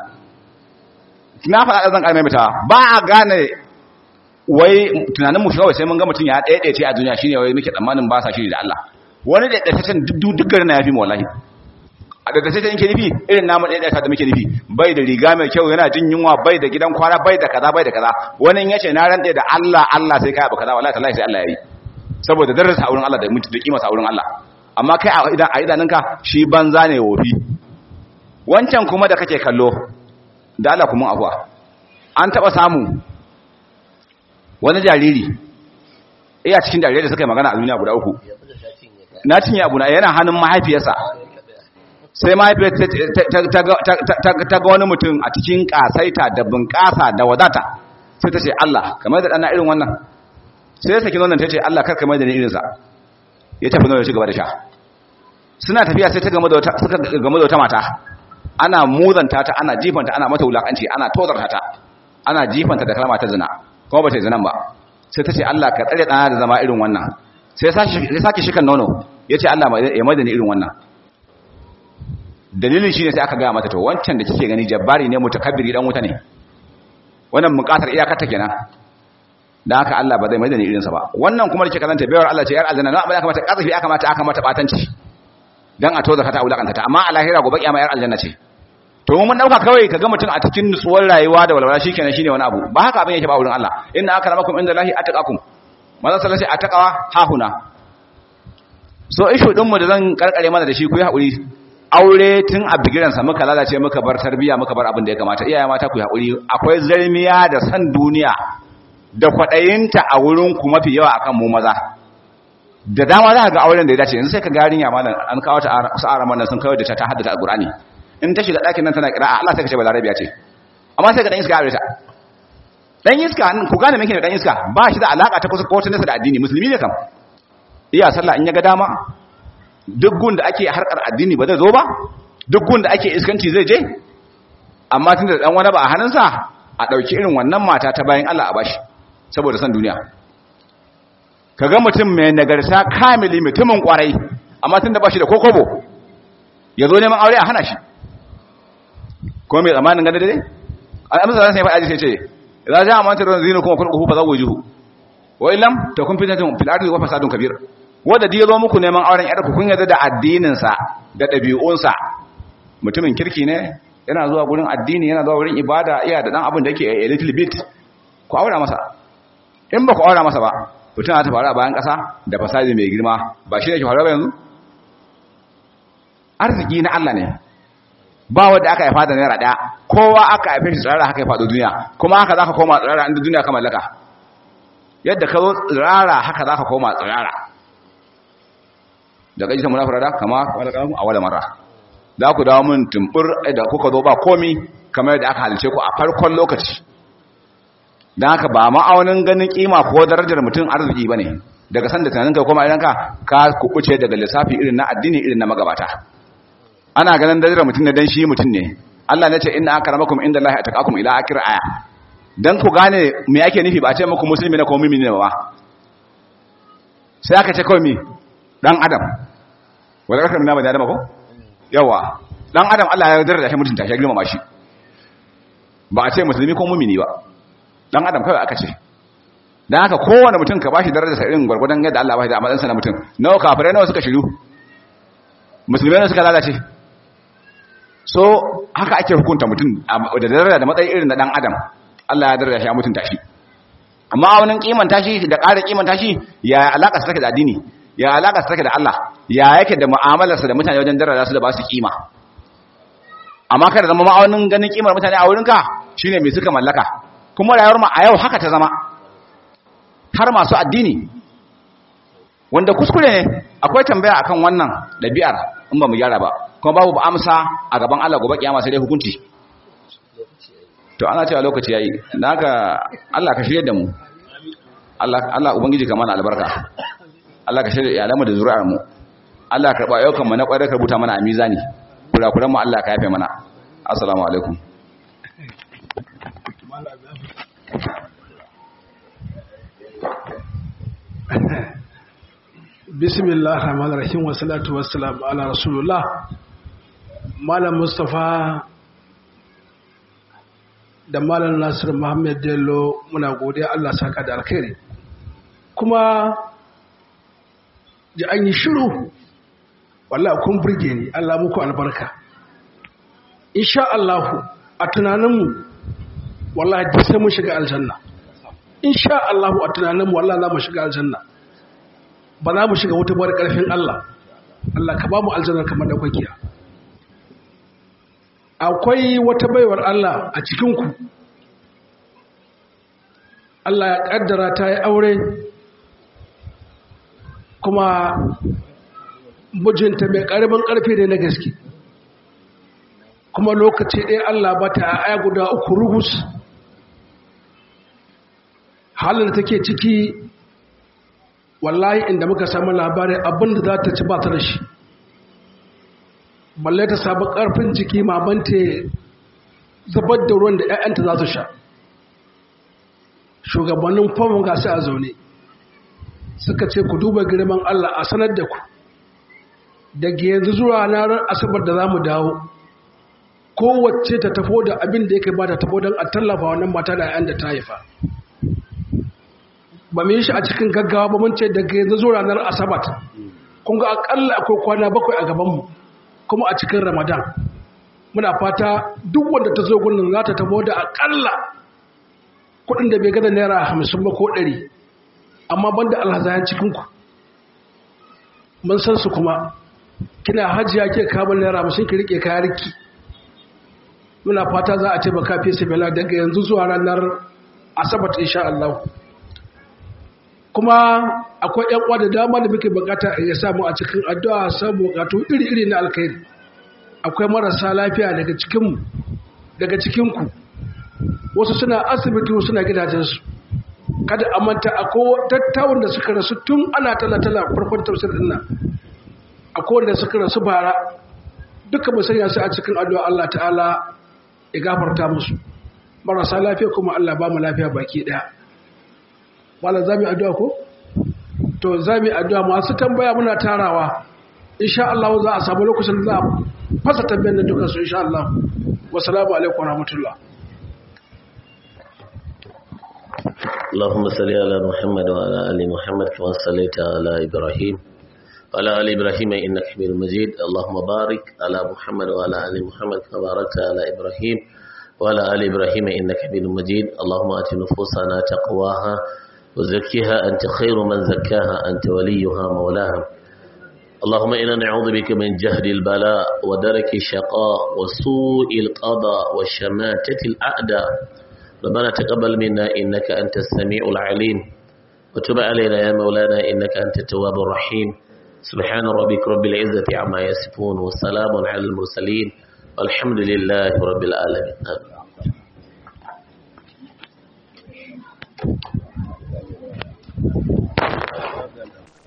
na faɗa zan ƙarfi mata ba a gane wai tunanin mu kawai sai mun ga mutum ya ɗaya ce a duniya shine wai muke tsammanin ba sa shiri da Allah wani da ɗaya duk duk garin na yafi mu wallahi a daga sai ta yanke nufi irin namu ɗaya ɗaya da muke nufi bai da riga mai kyau yana jin yunwa bai da gidan kwana bai da kaza bai da kaza wani ya ce na rantse da Allah Allah sai kai abu kaza wallahi tallahi sai Allah yayi saboda darajar auren Allah da mutu da kima auren Allah amma kai a idan a idanunka shi banza ne wofi wancan kuma da kake kallo da Allah kuma afuwa an taba samu wani jariri iya cikin jarirai da suka yi magana a duniya guda uku na cinye abu na yana hannun mahaifiyarsa sai mahaifiyar ta ga wani mutum a cikin kasaita da bunƙasa da wadata sai ta ce Allah kamar da ɗana irin wannan sai ya saki wannan ta ce Allah kar kamar da ni irinsa ya tafi nuna shi gaba da sha suna tafiya sai ta game da wata mata ana muzanta ta ana jifanta ana mata wulakanci ana tozarta ta ana jifanta da kalma ta zina kuma ba ta yi zinan ba sai ta ce Allah ka tsare ɗana da zama irin wannan sai ya sake shikan nono ya ce Allah ya mai da ni irin wannan dalilin shine sai aka gaya mata to wancan da kike gani jabbari ne mutakabbiri dan wuta ne wannan mukatar iyakar ta kenan dan haka Allah ba zai mai da ni irin sa ba wannan kuma da kike kazanta bayar Allah ce yar aljanna na aka mata kazafi aka mata aka mata batanci dan a toza kata ulakanta ta amma a lahira gobe kiyama yar aljanna ce to mun dauka kawai kaga mutum a cikin nutsuwar rayuwa da walwala shikenan shine wani abu ba haka abin yake ba wurin Allah inna akramakum indallahi ataqakum manzo sallallahu alaihi ataqawa hahuna so ishu din mu da zan karkare mana da shi ku yi hakuri aure tun a bigiransa muka lalace muka bar tarbiya muka bar abin da ya kamata iyaye mata ku yi haƙuri akwai zarmiya da san duniya da kwaɗayinta a wurin ku mafi yawa akan mu maza da dama za ka ga auren da ya dace yanzu sai ka ga yarinya malam an kawo ta sa'ara mana sun kawo da ta ta haddata alqur'ani in ta shiga ɗakin nan tana kira Allah sai ka ce balarabiya ce amma sai ka dan iska aure ta dan iska ku gane me da dan iska ba shi da alaka ta kusa ko ta nasa da addini musulmi ne kam iya sallah in ya ga dama duk gun da ake harkar addini ba zai zo ba duk gun da ake iskanci zai je amma tun da dan wani ba a hannunsa a ɗauki irin wannan mata ta bayan Allah a bashi saboda san duniya kaga mutum mai nagarta kamili mutumin kwarai amma tun da bashi da kokobo ya zo neman aure a hana shi kuma mai tsamanin ganda dai al'amsa zan sai faɗa sai ce za ja amanta ruwan zinu kuma kurkuku fa za wujuhu wa illam takun fitnatun fil ardi wa fasadun kabir wanda da ya zo muku neman auren yarku kun yarda da addininsa da ɗabi'unsa mutumin kirki ne yana zuwa gurin addini yana zuwa wurin ibada iya da ɗan abin da yake a little bit ku aura masa in ba ku aura masa ba mutum ta faru a bayan ƙasa da fasadi mai girma ba shi ne ke faru ba yanzu arziki na Allah ne ba wanda aka haifa da naira ɗaya kowa aka haife shi tsirara haka ya faɗo duniya kuma haka za ka koma tsirara inda duniya ka mallaka yadda ka zo tsirara haka za ka koma tsirara da ƙaji ta munafura da kama a wala mara za ku dawo min tumbur da kuka zo ba komi kamar yadda aka halice ku a farkon lokaci don haka ba ma'aunin ganin kima ko darajar mutum arziki ba ne daga san da tunanin ka koma idan ka ka kubuce daga lissafi irin na addini irin na magabata ana ganin darajar mutum ne dan shi mutum ne Allah ne ce inna akramakum inda Allah ataqakum ila akhir aya dan ku gane me yake nufi ba a ce muku musulmi ne ko mu'mini ne ba sai aka ce kawai mi dan adam wala karkar na bani adam ko yawa dan adam Allah ya daraja shi mutunta shi ya girmama shi ba a ce musulmi ko mu'mini ba dan adam kawai aka ce dan haka kowane mutum ka bashi darajar sa irin gurgurdan yadda Allah ba shi da amadan sa na mutum nawa kafirai nawa suka shiru musulmai suka lalace so haka ake hukunta mutum da daraja da matsayi irin na dan adam Allah ya daraja shi a mutunta shi amma wani kimanta shi da ƙara kimanta shi ya alaka sa take da addini ya alaka sa take da Allah ya yake da mu'amalarsa da mutane wajen daraja su da ba su kima amma kada zama ma'aunin ganin kimar mutane a wurinka shine me suka mallaka kuma rayuwar mu a yau haka ta zama har masu addini wanda kuskure ne akwai tambaya akan wannan ɗabi'ar in ba mu gyara ba kuma babu ba amsa a gaban Allah gobe kiyama sai dai hukunci to ana cewa lokaci yayi naka Allah ka shirye da mu Allah Allah ubangiji ka mana albarka Allah ka shirye iyalanmu da zuri'ar mu Allah ka karba ayyukan mu na kwarai ka rubuta mana a mizani kurakuran mu Allah ka yafe mana assalamu alaikum bismillah rahman rahim wa salatu wa salam ala rasulullah malam mustafa da malam nasir muhammad dello muna godiya allah saka da alkhairi kuma ji an yi shiru wallah kun burge ni allah muku albarka insha allahu a tunaninmu wallah ji sai mun shiga aljanna insha allahu a tunaninmu wallah za mu shiga aljanna ba za mu shiga wata bar ƙarfin Allah Allah ka ba mu aljannar kamar daukakiya akwai wata baiwar Allah a cikinku Allah ya ƙaddara ta yi aure kuma mijinta mai ƙaramin ƙarfi ne na gaske kuma lokaci ɗaya Allah ba ta aya guda uku rugus halin da take ciki wallahi inda muka samu labarin abinda za ta ci ba ta da shi balle ta samu ƙarfin jiki mamanta zubar da ruwan da 'ya'yanta za su sha shugabannin famun gasi a zaune suka ce ku duba girman Allah a sanar da ku daga yanzu zuwa ranar asabar da za mu dawo kowace ta tafo da abin da yake ba ta tafo don a tallafa wannan mata da 'ya'yan da ta haifa ba mu yi shi a cikin gaggawa ba mun ce daga yanzu zuwa ranar asabat kun ga akalla akwai kwana bakwai a gabanmu kuma a cikin ramadan muna fata duk wanda ta zo gurin za ta tabo da akalla kudin da bai gada naira hamsin ba ko ɗari amma banda alhazayen cikinku mun san su kuma kina hajiya ke kamun naira hamsin ki rike kayarki muna fata za a ce ba kafi sabila daga yanzu zuwa ranar asabat insha Allah kuma akwai ‘yan uwa da dama da muke bukata ya samu a cikin addu'a samu bukatu iri-iri na alkhairi akwai marasa lafiya daga cikinmu daga cikinku wasu suna asibiti wasu suna gidajensu kada a manta akwai tattawun da suka rasu tun ana tala-tala farkon tafsir ɗin nan akwai wanda suka rasu bara duka mu sanya su a cikin addu'a Allah ta'ala ya gafarta musu marasa lafiya kuma Allah ba mu lafiya baki ɗaya wala za mu yi addu'a ko? to za mu yi addu'a masu tambaya muna tarawa insha Allah za a samu lokacin za a fasa tambayar da dukansu insha Allah wasu alaikum rahmatullah اللهم صل على محمد وعلى ال محمد كما صليت على ابراهيم وعلى ال ابراهيم انك حميد مجيد اللهم بارك على محمد وعلى ال محمد كما باركت على ابراهيم وعلى ال ابراهيم انك حميد مجيد اللهم ات نفوسنا تقواها وزكها أنت خير من زكاها أنت وليها مولاها اللهم إنا نعوذ بك من جهد البلاء ودرك الشقاء وسوء القضاء وشماتة الأعداء ربنا تقبل منا إنك أنت السميع العليم وتب علينا يا مولانا إنك أنت التواب الرحيم سبحان ربك رب العزة عما يصفون وسلام على المرسلين والحمد لله رب العالمين آمين.